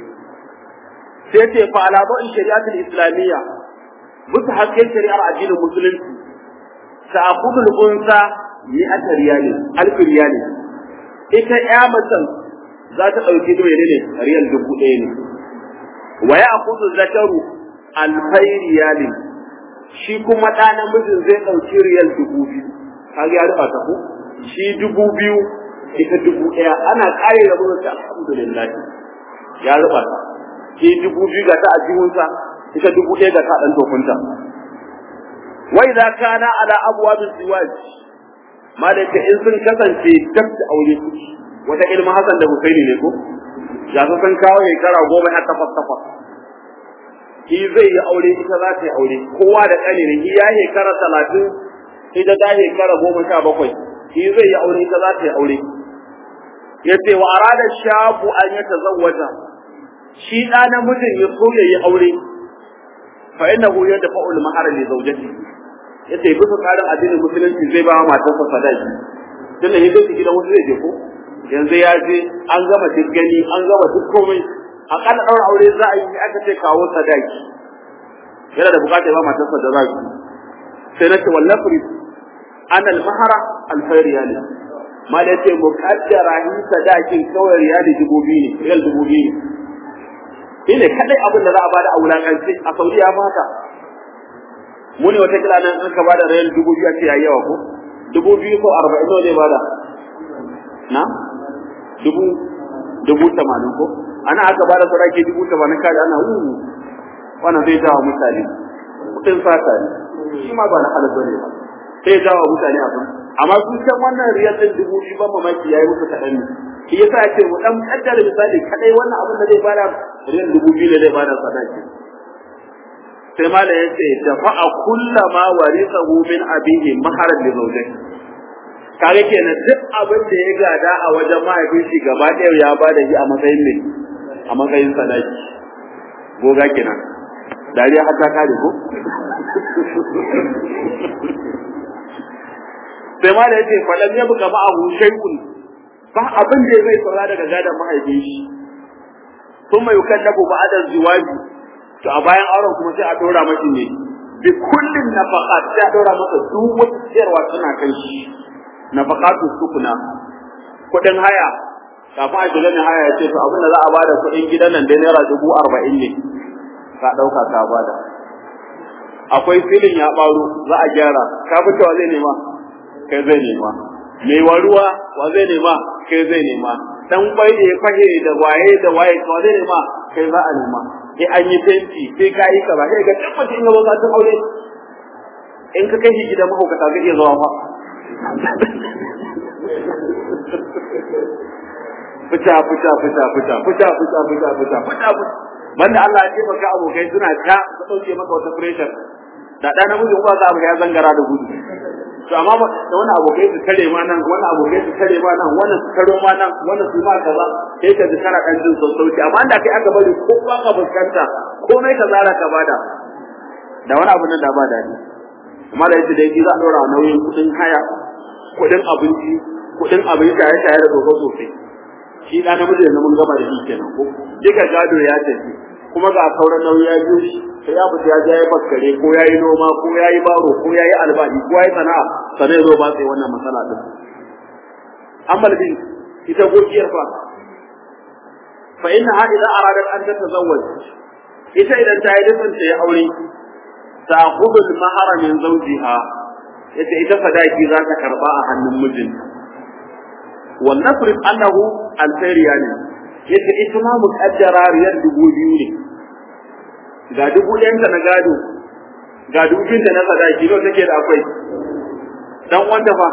sai ce fa ala ba'in shari'atul islamiyya bisa hasken shari'ar addinin musulunci ta'khudul unsa mi'ata riyalin alf riyalin ita ya macen za ta ɗauki da menene riyal dubu ɗaya ne wa ya akudu zakaru alfai riyalin shi kuma ɗa namijin zai ɗauki riyal dubu biyu kaga ya rufa ta ko shi dubu biyu ita dubu ɗaya ana ƙare da mutum ta alhamdulillah ya rufa ta shi dubu biyu ga ta a jihunsa ita dubu ɗaya ga ta ɗan tofinta wa idza kana ala abwabil ziwaj ma da in sun kasance dab da aure suke wata ilmin Hassan da Husaini ne ko ya su san kawo shekara goma har takwas takwas shi zai yi aure ita za ta yi aure kowa da ƙani ne shi ya shekara talatin ita ta shekara goma sha bakwai shi zai yi aure ita za ta yi aure ya ce wa arada shafu an ya tazawwata shi ɗa namijin ya so ya yi aure fa innahu yadfa'ul mahara li zawjati yace bisa tsarin addinin musulunci zai ba matarsa sadaki tunda yadda shi gidan wasu zai je ko yanzu ya je an gama duk gani an gama duk komai akalla daura aure za a yi aka ce kawo sadaki yana da bukatar ba matarsa da za su sai na ce wallafri an almahara alfai riyali ma da ce mukaddara hi sadakin kawai riyali dubu biyu ne riyal dubu biyu ne ne kadai abin da za a bada a wulakance a saudiya ba haka mu ne wata kila nan an ka bada riyal dubu biyu a ce yayi yawa ko dubu biyu ko arba'in nawa zai bada na dubu dubu tamanin ko ana aka bada sadaki dubu tamanin kaji ana wu wannan zai jawo mutane kudin fata ne shi ma ba na halal bane ba sai jawo mutane abin amma su can wannan riyal din dubu biyu ban mamaki yayi musu kaɗan ne shi yasa ake mu dan kaddara misali kadai wannan abin da zai bada riyal dubu biyu da zai bada sadaki sai mala ya ce dafa'a kullama warisahu min abihi maharan li zawjati kage kenan duk abin da ya gada a wajen mahaifin shi gaba ɗaya ya ba da shi a matsayin ne a matsayin sadaki goga kenan dariya har ta kare ko sai ma da yace falan ya buka ma'ahu shay'un ba abin da zai saura daga gadan mahaifin shi thumma yukallafu ba'da ziwaji to a bayan auren kuma sai a dora mashi ne bi kullin nafaqat sai a dora masa duk wata ciyarwa tana kan shi nafaqatu sukuna kudin haya kafin a shiga ne haya ya ce to abin da za a bada kudin gidan nan dai naira dubu arba'in ne ka ɗauka ka bada akwai filin ya ɓaro za a gyara ka fi cewa zai nema kai zai nema mai waruwa wa zai nema kai zai nema dan kwai da ya fahe da waye da waye to zai nema kai za a nema sai an yi fenti sai ka yi kaza sai ga tabbata in ga ta aure in ka kai shi gidan mahaukata zai iya zuwa fa fita fita fita fita fita fita fita fita fita banda Allah ya taimaka abokai suna ta su dauke maka wata pressure da ɗan namiji ba za ya zangara da gudu to amma da wani abokai su kare ma nan wani abokai su kare ma nan wannan su karo ma nan wannan su ma kaza sai ka ji kana dan jin sassauci amma da kai aka bari ko ba ka fuskanta komai ka zara ka bada da wani abu nan da ba dadi amma da yace dai za a dora nauyin kudin haya kudin abinci kudin abin shaye shaye da tsofo tsofe shi da namiji da mun gama da shi kenan ko duka gado ya tafi kuma ga sauran nauyi ya biyo shi sai ya fita ya je ya bakkare ko yayi noma ko yayi baro ko yayi albashi ko yayi sana'a sanai zo ba sai wannan matsala din amma bin ita gokiyar fa fa innaha idza aradat an tatazawwaj ita idan ta yi dukkan ta yi aure ta khudul mahara min zawjiha ita ita sadaki za ta karba a hannun mijinta wa nafrid annahu alfariya ne yace ita ma muqaddara riyal dubu biyu ne ga dubu ɗayanta na gado ga dubu biyunta na sadaki nawa take da akwai dan wanda fa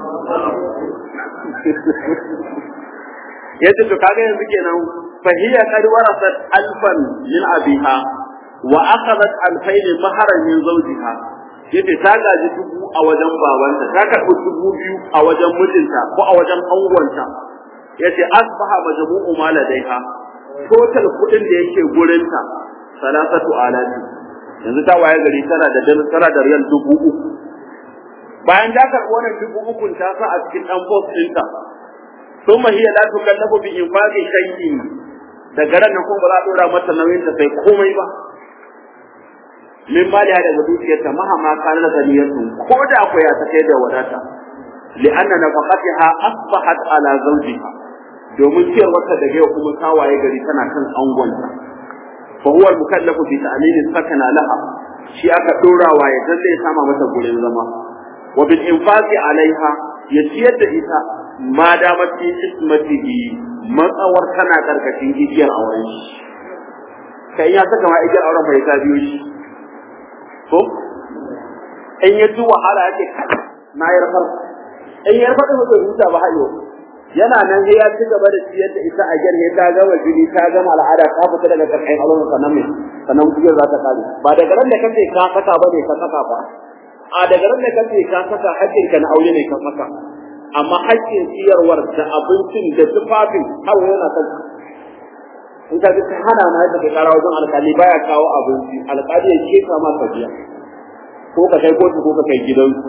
yace to kaga yanzu kenan fahiya qad warasat alfan min abiha wa akhadhat alfayn maharan min zawjiha yace ta gaji dubu a wajen babanta ta karɓi dubu biyu a wajen mijinta ko a wajen angonta yace asbaha majmu'u ma ladaiha total kudin da yake gurinta salasatu alati yanzu ta waye gari tana da tana da riyal dubu uku bayan ta karɓi wannan dubu uku ta sa a cikin dan post ɗinta ثم هي لا تكلف بإنفاق شيء daga ran nan kuma ba za a dora mata nauyin ta sai komai ba min mali hada da dukiyarta mahama kana da niyyatu ko da ko ya ta kai da wadata li'anna nafaqatiha asbahat ala zawjiha domin ciyar wata daga yau kuma kawaye gari tana kan angonta fa huwa al-mukallafu bi ta'min sakana laha shi aka dorawa ya dan zai sama mata gurin zama wa bil infaqi alaiha ya ciyar da ita ma damar fi ismatihi matsawar tana karkashin igiyar auren shi kai ya saka ma igiyar auren bai ta biyo shi ko in ya ji wahala yake na yi rafar in ya rafar da huta ba hayo yana nan sai ya ci gaba da ciyar da ita a gyar ta gama jini ta gama al'ada ta fita daga karkashin auren sannan mai sannan igiyar za ta kare ba daga ran da kace ka saka ba ne ka saka ba a daga ran da kace ka saka hakkinka na aure ne ka saka amma haƙƙin siyarwar da abincin da tufafin har yana kan in ka ji hana na yadda kai kara wajen alƙali baya kawo abinci alƙali ya ke kama ka biya ko ka kai kotu ko ka kai gidansu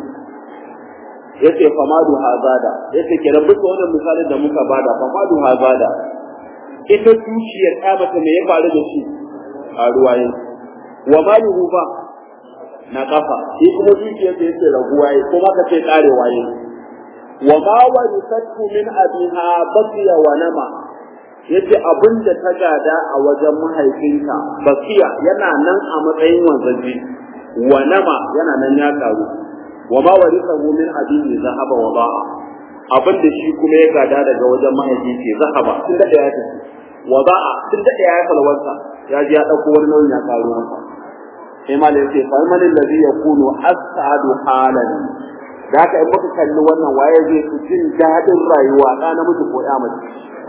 yace famadu hazada yace ke rabu ta wannan misalin da muka bada famadu hazada ita dukiyar ta mata me ya faru da shi a ruwaye wa maluhu ba na kafa shi kuma dukiyar da yake raguwa kuma ka ce karewa yake وما ورثته من أبيها بقي ونما yace abin da ta gada a wajen mahaifinta bakiya yana nan a matsayin wanzaji wa nama yana nan ya karu wa ma warithahu min abihi zahaba wa ba'a abin da shi kuma ya gada daga wajen mahaifinsa zahaba tun da ya tafi wa ba'a tun da ya salwanta ya ji ya dauko wani nauyin ya karu masa sai ma yace fa man alladhi yakunu as'adu halan da haka in muka kalli wannan waye zai fi jin daɗin rayuwa ɗa namiji ko ya mace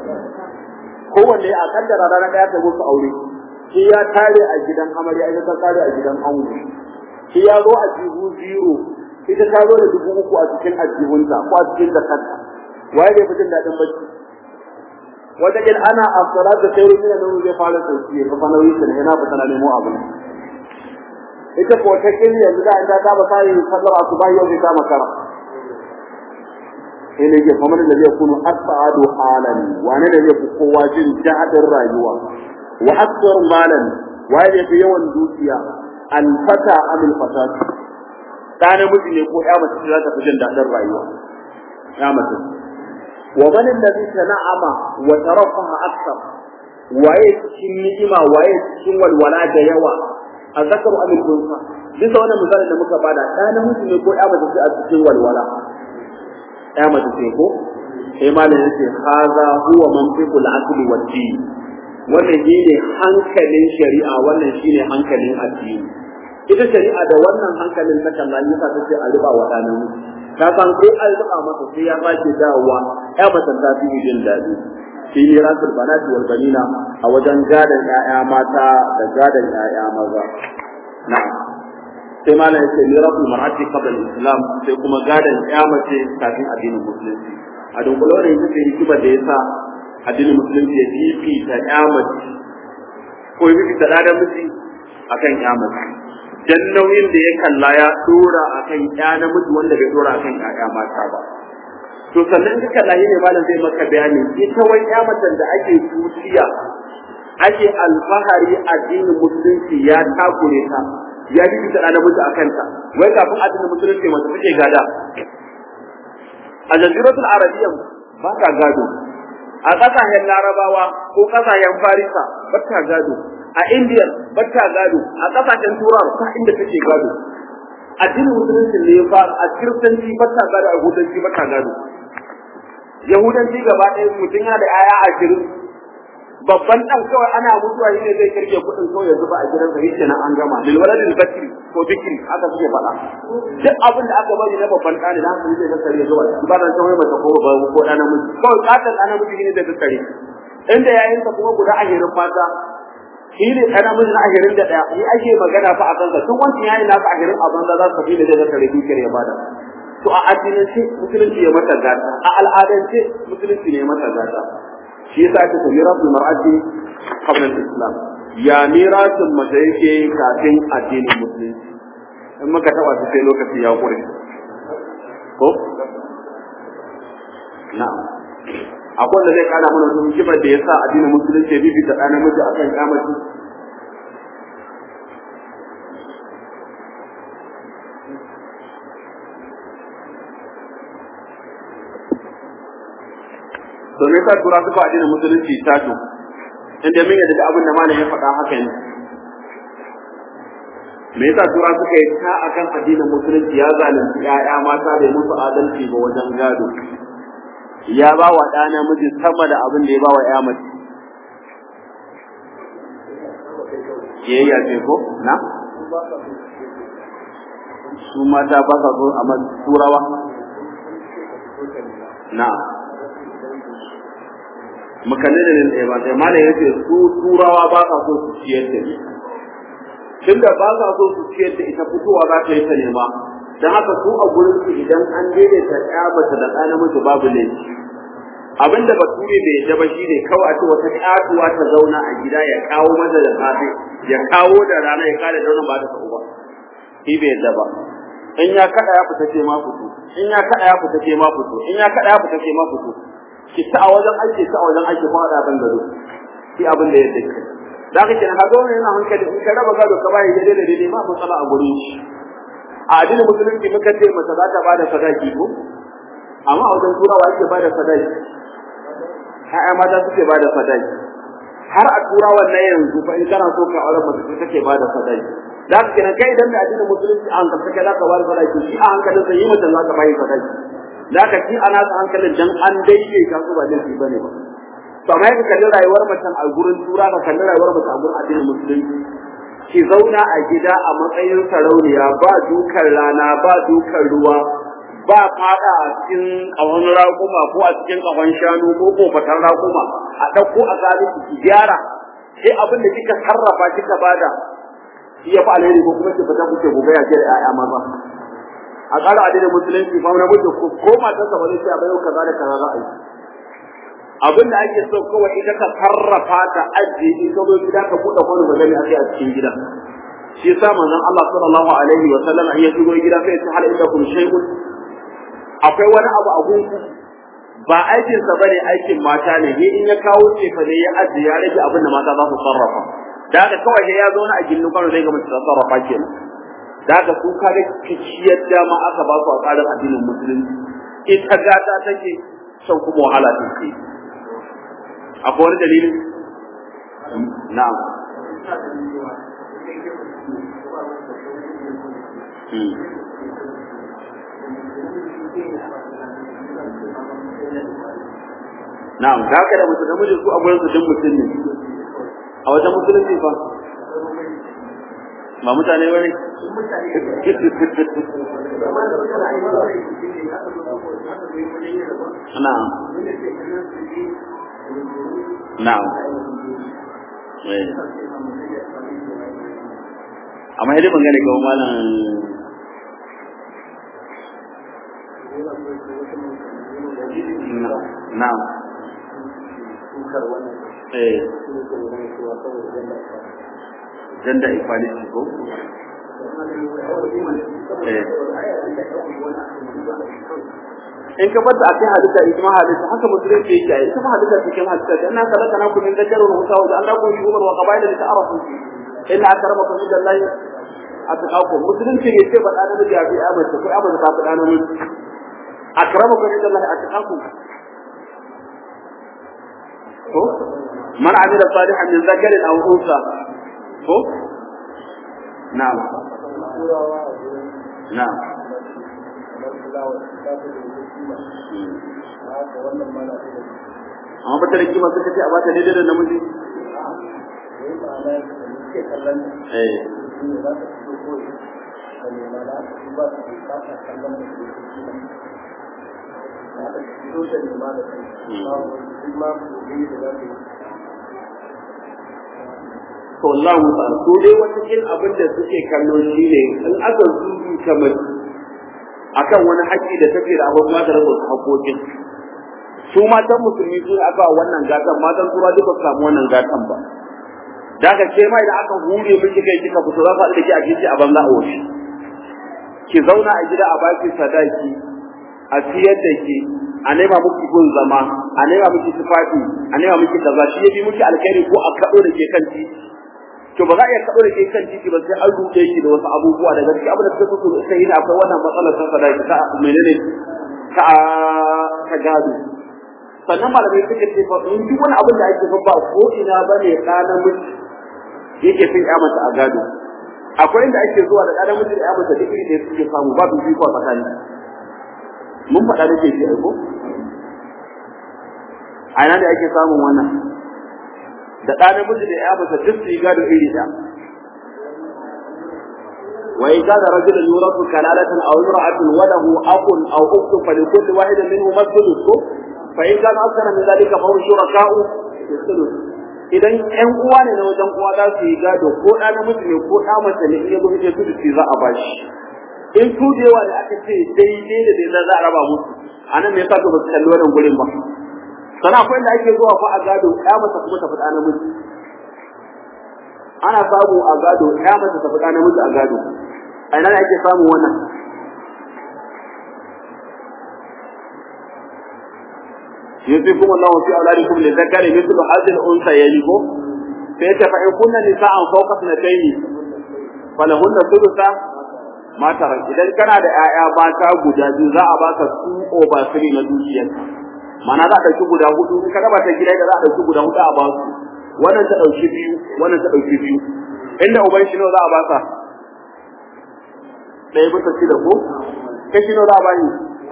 kowanne a kaddara ranar ɗaya ta musu aure shi ya tare a gidan amarya ita ta tare a gidan ango shi ya zo a jihu zero ita ta zo da dubu uku a cikin ajihunta ko a cikin jakarta waye zai fi jin daɗin bacci wata kin ana a salatu sai rumin da zai fara sauki ya kafa nauyi ne yana fita na nemo abin ita ko ta kin yanzu da an ta ba sai sallar asuba yau zai kama kara sai ne ke famar da zai kunu as'adu halan wane da zai fi kowa jin daɗin rayuwa wa akthar malan waye da fi yawan dukiya al fata amil fatat da namiji ne ko ya mace za ta fi jin daɗin rayuwa ya mace wa man alladhi tana'ama wa tarafaha akthar waye cikin ni'ima waye cikin walwala da yawa a zakaru amin kunsa bisa wannan misalin da muka bada da namiji ne ko ya mace a cikin walwala ya mace ce ko sai malam yace haza huwa mantiqul aqli wa din wannan shine hankalin shari'a wannan shine hankalin addini ita shari'a da wannan hankalin ta kalla yi ta ce a riba wa dana ta san ko an riba masa sai ya sake dawowa ya mace ta fi jin daɗi fi mirasul banati wal banina a wajen gadan ƴaƴa mata da gadan ƴaƴa maza na'am sai malam yace mirasul mar'ati qabla al-islam sai kuma gadan ƴa mace kafin addinin musulunci a dunkule ne yake hikima da yasa addinin musulunci ya fifita ƴa mace ko ya fifita da miji akan ƴa mace dan nauyin da ya kalla ya dora akan ƴa namiji wanda bai dora akan ƴaƴa mata ba to sannan duka lahi ne malam zai maka bayani ita wai ƴa macen da ake tuciya ake alfahari addinin musulunci ya takure ta ya bi ta namiji akan ta wai kafin addinin musulunci mace take gada a jaziratul arabiyya ba ta gado a ƙasashen larabawa ko ƙasashen farisa ba ta gado a indiya ba ta gado a ƙasashen turawa ta inda take gado addinin musulunci ne ya fara a kiristanci ba ta gado a yahudanci ba ta gado yahudanci gaba ɗaya mutum yana da 'ya'ya ashirin babban ɗan kawai ana mutuwa shi ne zai kirge kuɗin kawai ya zuba a gidansa shi kenan an gama lil waladil bakri ko bikri haka suke faɗa duk abin da aka bari na babban ɗani da haka zai kakkare zuwa ba da san wai mace ko ba ko ɗan namiji kawai katon ɗan namiji ne zai kakkare inda yayinsa kuma guda ashirin mata shi ne ɗan namiji na ashirin da ɗaya ni ake magana fa a kansa tun wancan yayin nasa ashirin a banza za su tafi da zai kakkare dukiyar ya bada to a addinance musulunci ya mata gata a al'adance musulunci ne ya mata gata shi yasa ake ta mirasul mar'ati qabla al-islam ya mirasul mace yake kafin addinin musulunci in muka taba shi sai lokaci ya kure ko na'am akwai wanda zai kana mana sun kibar da yasa addinin musulunci ya bibita ɗan namiji akan kyamaci to me yasa tura suka addinin musulunci ta to inda mun yadda da abin da malam ya faɗa haka ne me yasa tura suka yi ta akan addinin musulunci ya zalunci ƴaƴa mata bai musu adalci ba wajen gado ya ba wa ɗa namiji sama da abin da ya ba wa ƴa mace kiyayya ce ko na su mata ba sa so a turawa na makalle da nan ɗaya ba sai malam yace su turawa ba sa so su ciyar da ni tunda ba sa so su ciyar da ita fitowa za ta yi ta nema dan haka su a gurin su idan an daidaita ɗaya mace da ɗa namiji babu laifi abinda bature bai yadda ba shine kawai a ce wata ƙatuwa ta zauna a gida ya kawo mata da safe ya kawo da rana ya kada dauna ba ta sa'u ba shi bai yadda ba in ya kada ya fita ce ma fito in ya kada ya fita ce ma fito in ya kada ya fita ce ma fito ki ta a wajen aiki ta a wajen aiki kuma da ban gado shi abin da ya dace da ka kenan kaga wannan yana hankali in ka raba gado ka bai daidai da daidai ma matsala a gurin shi a addinin musulunci muka ce mace za ta bada sadaki ko amma a wajen turawa yake bada sadaki ƴaƴa mata suke bada sadaki har a turawan na yanzu fa in kana so ka aure mace take bada sadaki da ka kenan kai idan da addinin musulunci an ka sake za ka bada sadaki shi a hankalin sai yi mace za ka bai sadaki da ka ci ana sa hankalin dan an daidaita su ba laifi bane ba to amma ka kalli rayuwar mace a gurin tura ka kalli rayuwar mace a gurin addinin musulunci ki zauna a gida a matsayin sarauniya ba dukan rana ba dukan ruwa ba fada a cikin kawon raƙuma ko a cikin kawon shanu ko kofatan raƙuma a ɗauko a gani ki gyara sai abin da kika sarrafa kika bada shi ya fi alheri ko kuma ki fita kuke gobe ya ce da 'ya'ya maza a ƙara adinin musulunci fa na mutu ko ko matarsa ba zai ce a bayo kaza da kaza za a yi abin da ake so kawai ita ka sarrafa ta ajiye in ka zo gida ka buɗe kwano magani a kai a cikin gida shi yasa manzon Allah sallallahu alaihi wa sallam ya shigo gida sai ya hal ida kun shay'un akwai wani abu a gunku ba aikin sa bane aikin mata ne ni in ya kawo ce fa ne ya ajiye ya rage abin da mata za su sarrafa da haka kawai ya zo na a gindin kwano zai ga mace ta sarrafa kenan da haka su kaga kiciyar dama aka ba su a tsarin addinin musulunci ita gata take son kuma wahala take akwai wani dalilin na'am na'am da haka da mutum namiji su a gurin su din mutum ne a wajen musulunci fa ba mutane bane na'am na'am amma idan ban gane kawo malam na'am eh gender equality ko in ka bar da akai hadisa ijma hadisa haka musulunci yake yi kuma hadisa cikin hadisa da anna kalaka na kun da jaru wa sawu da Allah ko shugur wa qabaila da ta'arafu inna akramakum inda Allah atqakum musulunci ne ce ba da da jabi amma ko amma da ta da nan akramakum inda Allah atqakum ko man amila salihan min zakarin aw unsa ko na'am na'am amma ba ta da kima suka ce a bata daidai da namiji eh to Allah mu sa su dai wata kin abin da suke kallo shine in aka zubi kamar akan wani haƙi da take da abin da rabu haƙoƙin su matan musulmi sun aka wannan gatan matan tura duka samu wannan gatan ba da ka ce mai da aka hure miki kai kika fito za ka da ki a kici a banza a wuce ki zauna a gida a baki sadaki a siyar da ki a nema miki gun zama a nema miki tufafi a nema miki kaza shi yabi miki alkhairi ko a kado da ke kan titi to ba za a iya kado da ke kan titi ba sai an ruɗe ki da wasu abubuwa da gaskiya abin da suka so sai yana akwai wannan matsalar ta sadaki ta menene ta ta gado sannan malamai suka ce fa in duk wani abin da ake fa ba ko ina bane ɗa namiji yake fin ya mata a gado akwai inda ake zuwa da ɗa namiji da ya mata duk iri da suke samu ba su fiko a tsakani mun faɗa da ke shi aiko a ina da ake samun wannan da ɗa namiji da ya mata duk su yi gado iri ɗaya وإن كان رجلا يورث كلالة أو امرأة وله أخ أو أخت فلكل واحد منهما الثلث فإن كان أكثر من ذلك فهم شركاء في الثلث idan ƴan uwa ne na wajen uwa za su yi gado ko ɗa namiji ne ko ɗa mace ne in ya zo ita su za a bashi in su da yawa da aka ce daidai da daidai za a raba musu a nan me yasa to ba su kalli wannan gurin ba sana akwai da ake zuwa fa a gado ɗa mace kuma ta faɗa namiji ana samu a gado ɗa mace ta faɗa namiji a gado a ina ne ake samun wannan يوصيكم الله في أولادكم للذكر مثل هذه الأنثيين فيتفع كن نساء فوق اثنتين فلهن ثلث ما ترك إذا كان هذا آية باتا guda biyu za a baka su over three na dukiyar mana za a ɗauki guda hudu in ka raba ta gida da za a ɗauki guda hudu a ba su wannan ta ɗauki biyu wannan ta ɗauki biyu inda uban shi nawa za a baka ɗaya bisa shida ko kashi nawa za a bani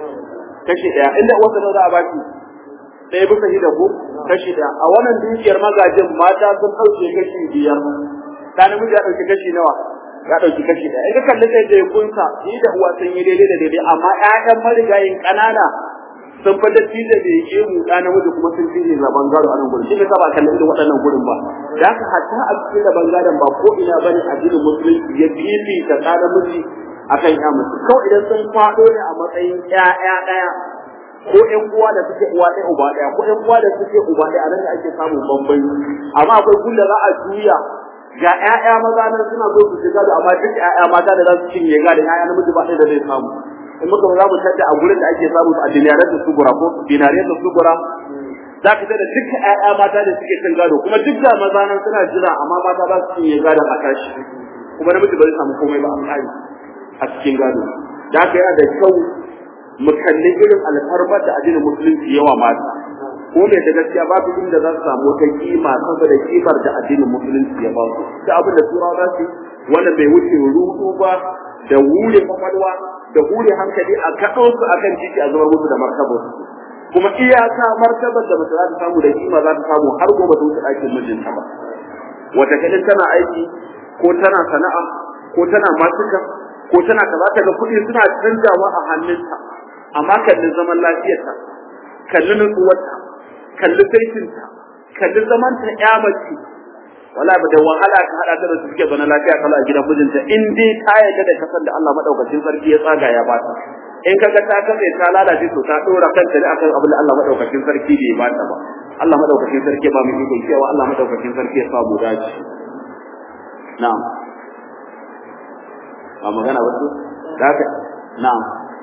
kashi ɗaya inda uwarsa nawa za a baki ɗaya bisa shida ko kashi ɗaya a wannan dukiyar magajin mata sun ɗauke kashi biyar ta namiji ya ɗauki kashi nawa ya ɗauki kashi ɗaya in ka kalli sai da kunsa ni da uwa sun yi daidai da daidai amma ƴaƴan marigayin ƙanana sun fi datti da bai ke mu ɗa namiji kuma sun fi ne zaban gado a nan gurin shi ne ka ba kalli irin waɗannan gurin ba da haka hatta a cikin zaban gadon ba ko ina bane addinin musulunci ya fifita ɗa namiji akan ƴa mace kawai idan sun faɗo ne a matsayin ƴaƴa ɗaya ko ƴan uwa da suke uwa ɗaya uba ɗaya ko ƴan uwa da suke uba ɗaya a nan ne ake samun bambanci amma akwai kun da za a juya ga ƴaƴa maza nan suna so su shiga da amma duk ƴaƴa mata da za su cinye ga da ƴaƴa namiji ba ɗaya da zai samu in muka za mu tada a gurin da ake samu a dinariyar da sugura ko dinariyar da sugura za ka tada duk ƴaƴa mata da suke cin gado kuma duk da maza nan suna jira amma mata za su cinye gadon a tashi kuma namiji ba zai samu komai ba a kai a cikin gado da haka yana da kyau mu kalli irin alfarmar da addinin musulunci yawa mata ko ne da gaskiya babu inda za su samu wata kima saboda kimar da addinin musulunci ya ba su da abin da turawa za su wanda bai wuce rudu ba da wure kwakwalwa da hure hankali a kaɗo su akan titi a zubar musu da martabar su kuma iyaka martabar da mace za ta samu da kima za ta samu har gobe ta wuce aikin mijinta ba wata kadin tana aiki ko tana sana'a ko tana matuka ko tana kaza ta ga kuɗi suna canjawa a hannunta amma kallin zaman lafiyarta kallin nutsuwarta kalli saitinta kalli zaman ta ya mace wala ba da wahala ka hada ta da su suke zaune lafiya kala a gidan mijinta in dai ta yarda da kasan da Allah madaukakin sarki ya tsaga ya bata in kaga ta kafe ta lalace to ta dora kanta ne akan abin da Allah madaukakin sarki bai bata ba Allah madaukakin sarki ba mu iko cewa Allah madaukakin sarki ya samu dace na'am ba magana ba su da haka na'am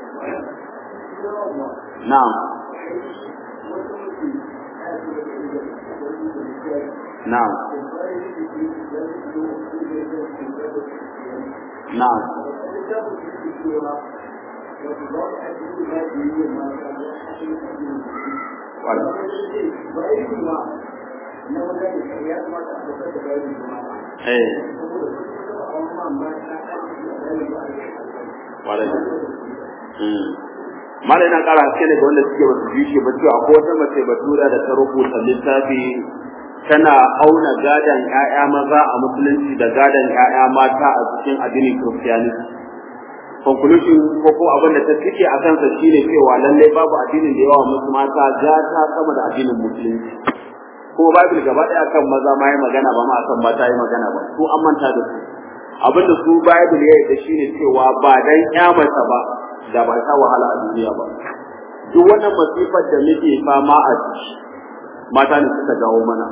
na'am na'am na'am Wala. Eh. Wala. Hmm. Mala yana ƙara haske ne ga wanda suke basu ji shi ba cewa akwai wata mace batura da ta rubuta littafi tana auna gadon ƴaƴa maza a musulunci da gadon ƴaƴa mata a cikin addinin Christianity. Conclusion ko ko abin da ta cike a kansa shine cewa lallai babu addinin da yawa musu mata gata sama da addinin musulunci. ko Bible gaba ɗaya kan maza ma yi magana ba ma akan mata yi magana ba su an manta da su abin da su Bible ya yarda shine cewa ba dan kyamata ba da ba ta wahala a duniya ba duk wannan masifar da muke fama a ciki mata ne suka jawo mana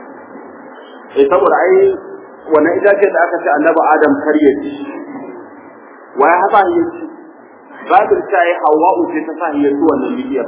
eh saboda ai wannan itace da aka ce annabi Adam kar ya ci wai haka ya ci Bible ta yi Hawwa'u ce ta sa ya ci wannan bidiyar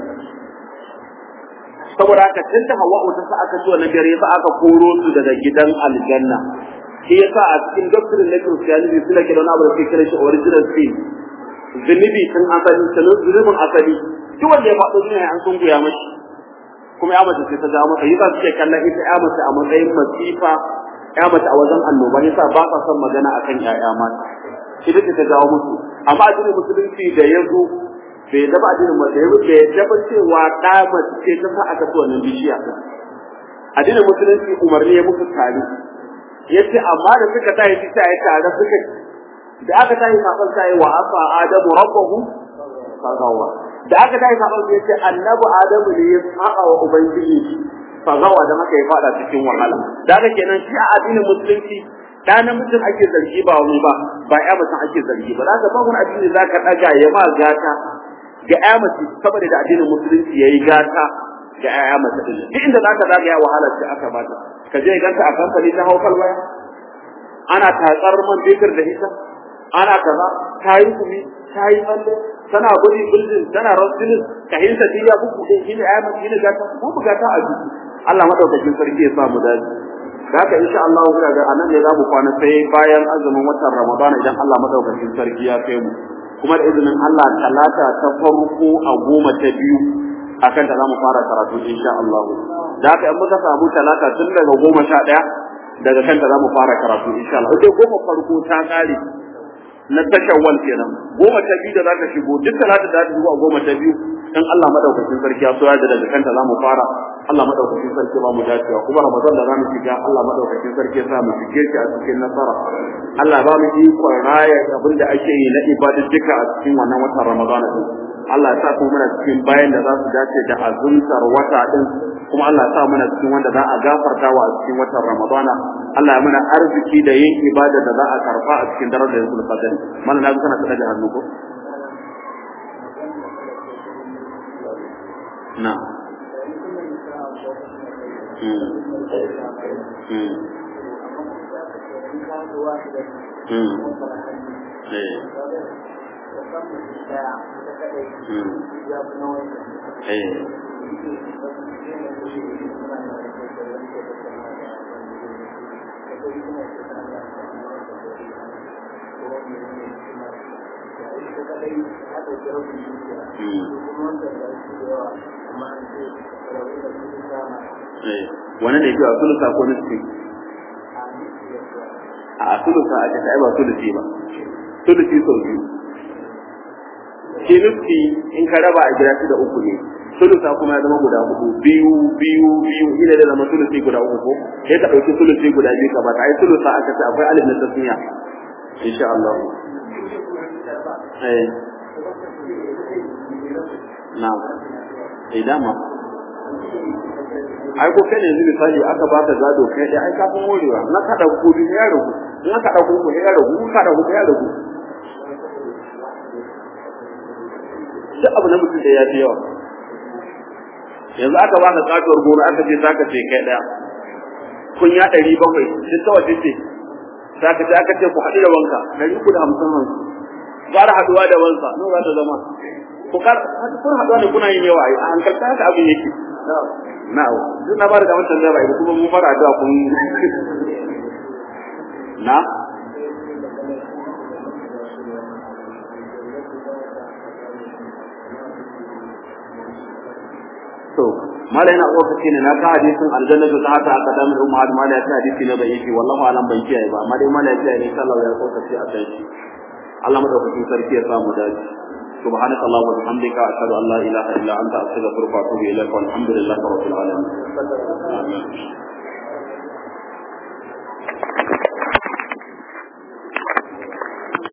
saboda haka tun da Hawwa'u ta sa aka ci wannan dare sa aka koro su daga gidan aljanna shi yasa a cikin doctrine na Christianity suna kira wani abu da suke kira shi original sin zunubi tun asali sanin zunubin asali duk wanda ya faɗo duniya an sun goya mashi kuma ya mace sai ta jawo masa yasa suke kallon ita ya mace a matsayin masifa ya mace a wajen annoba yasa ba sa son magana akan ƴaƴa mata ita ce ta jawo musu amma addinin musulunci da ya zo bai daba addinin mace ya bai daba cewa ɗa mace ce ta sa aka ci wannan bishiya addinin musulunci umarni ya musu tare ya ce amma da suka tayi shi sai tare suka da aka tayi saban sai wa asa adamu rabbahu fagawa da aka tayi saban sai ce annabi adamu ne ya saba wa ubangiji fagawa da haka ya fada cikin wahala da haka kenan shi a addinin musulunci da namijin ake zargi ba wani ba ba ya mutum ake zargi ba zaka ba wani addini zaka daga ya ma gata ga ya mace saboda da addinin musulunci yayi gata ga ya mace din duk inda zaka zaga ya wahala ce aka bata ka je ganta a kamfani ta haukal waya ana tatsar man fetur da ita ana kaza ta yi kumi ta yi tsalle tana gudi buldin tana rasulun ka hinta diya buku din shine ya mace shine gata ko bugata a jiki Allah madaukakin sarki ya sa mu dace da haka insha Allah ina ga anan ne za mu kwana sai bayan azumin watan Ramadan idan Allah madaukakin sarki ya kai mu kuma da izinin Allah talata ta farko a goma ta biyu akan ta zamu fara karatu insha Allah da haka in muka samu talata tun daga goma sha ɗaya daga kanta zamu fara karatu insha Allah sai goma farko ta kare na tashawwal kenan goma ta biyu da zaka shigo duk talata da ta shigo a goma ta biyu in Allah madaukakin sarki ya so ya da daga kanta zamu fara Allah madaukakin sarki ba mu dacewa kuma Ramadan da zamu shiga Allah madaukakin sarki ya sa mu shige shi a cikin nasara Allah ba mu ikon raya abin da ake yi na ibadujjuka a cikin wannan watan Ramadan din Allah ya sa ku muna cikin bayan da za su dace da azumtar wata din kuma Allah ya sa muna cikin wanda za a gafarta wa a cikin watan Ramadana Allah ya muna arziki da yin ibada da za a karfa a cikin darajar Rasul Qadr mana na kana kada hannu ko na wani ne cewa sulusa ko nufi a sulusa a ce ba sulusi ba sulusi sau biyu shi nufi in ka raba a gida da uku ne sulusa kuma ya zama guda hudu biyu biyu biyu ina da zama sulusi guda uku ko sai ka ɗauki sulusi guda biyu ka bata ai sulusa aka ce akwai alif na tasmiya insha Allah eh na'am eh dama ai ko kai ne yanzu misali aka baka gado kai dai ai kafin morewa na kada ku din ya rubu in aka dauko ku ya rubu in ka dauko ya rubu duk abu na mutum da ya fi yawa yanzu aka baka katuwar gona aka ce zaka ce kai daya kun ya ɗari bakwai duk ta wace ce zaka ce aka ce ku haɗu da wanka ɗari uku da hamsin hamsin fara haduwa da wansa no za ta zama ku kar kun haduwa ne kuna yin yawa a hankalta haka abin yake na'u duk na ba da kamar tambaya ba kuma mun fara addu'a kun na to mala yana lokaci ne na ka hadisin aljannatu ta hata aka damu umma hadu mala ya ce hadisi ne bai yi wallahu alam ban kiyaye ba amma dai mala ya ce ne sallallahu ya lokaci a kai shi Allah madaukakin sarki ya samu dace سبحانك اللهم وبحمدك أشهد أن لا إله إلا أنت أستغفرك وأتوب إليك والحمد لله رب العالمين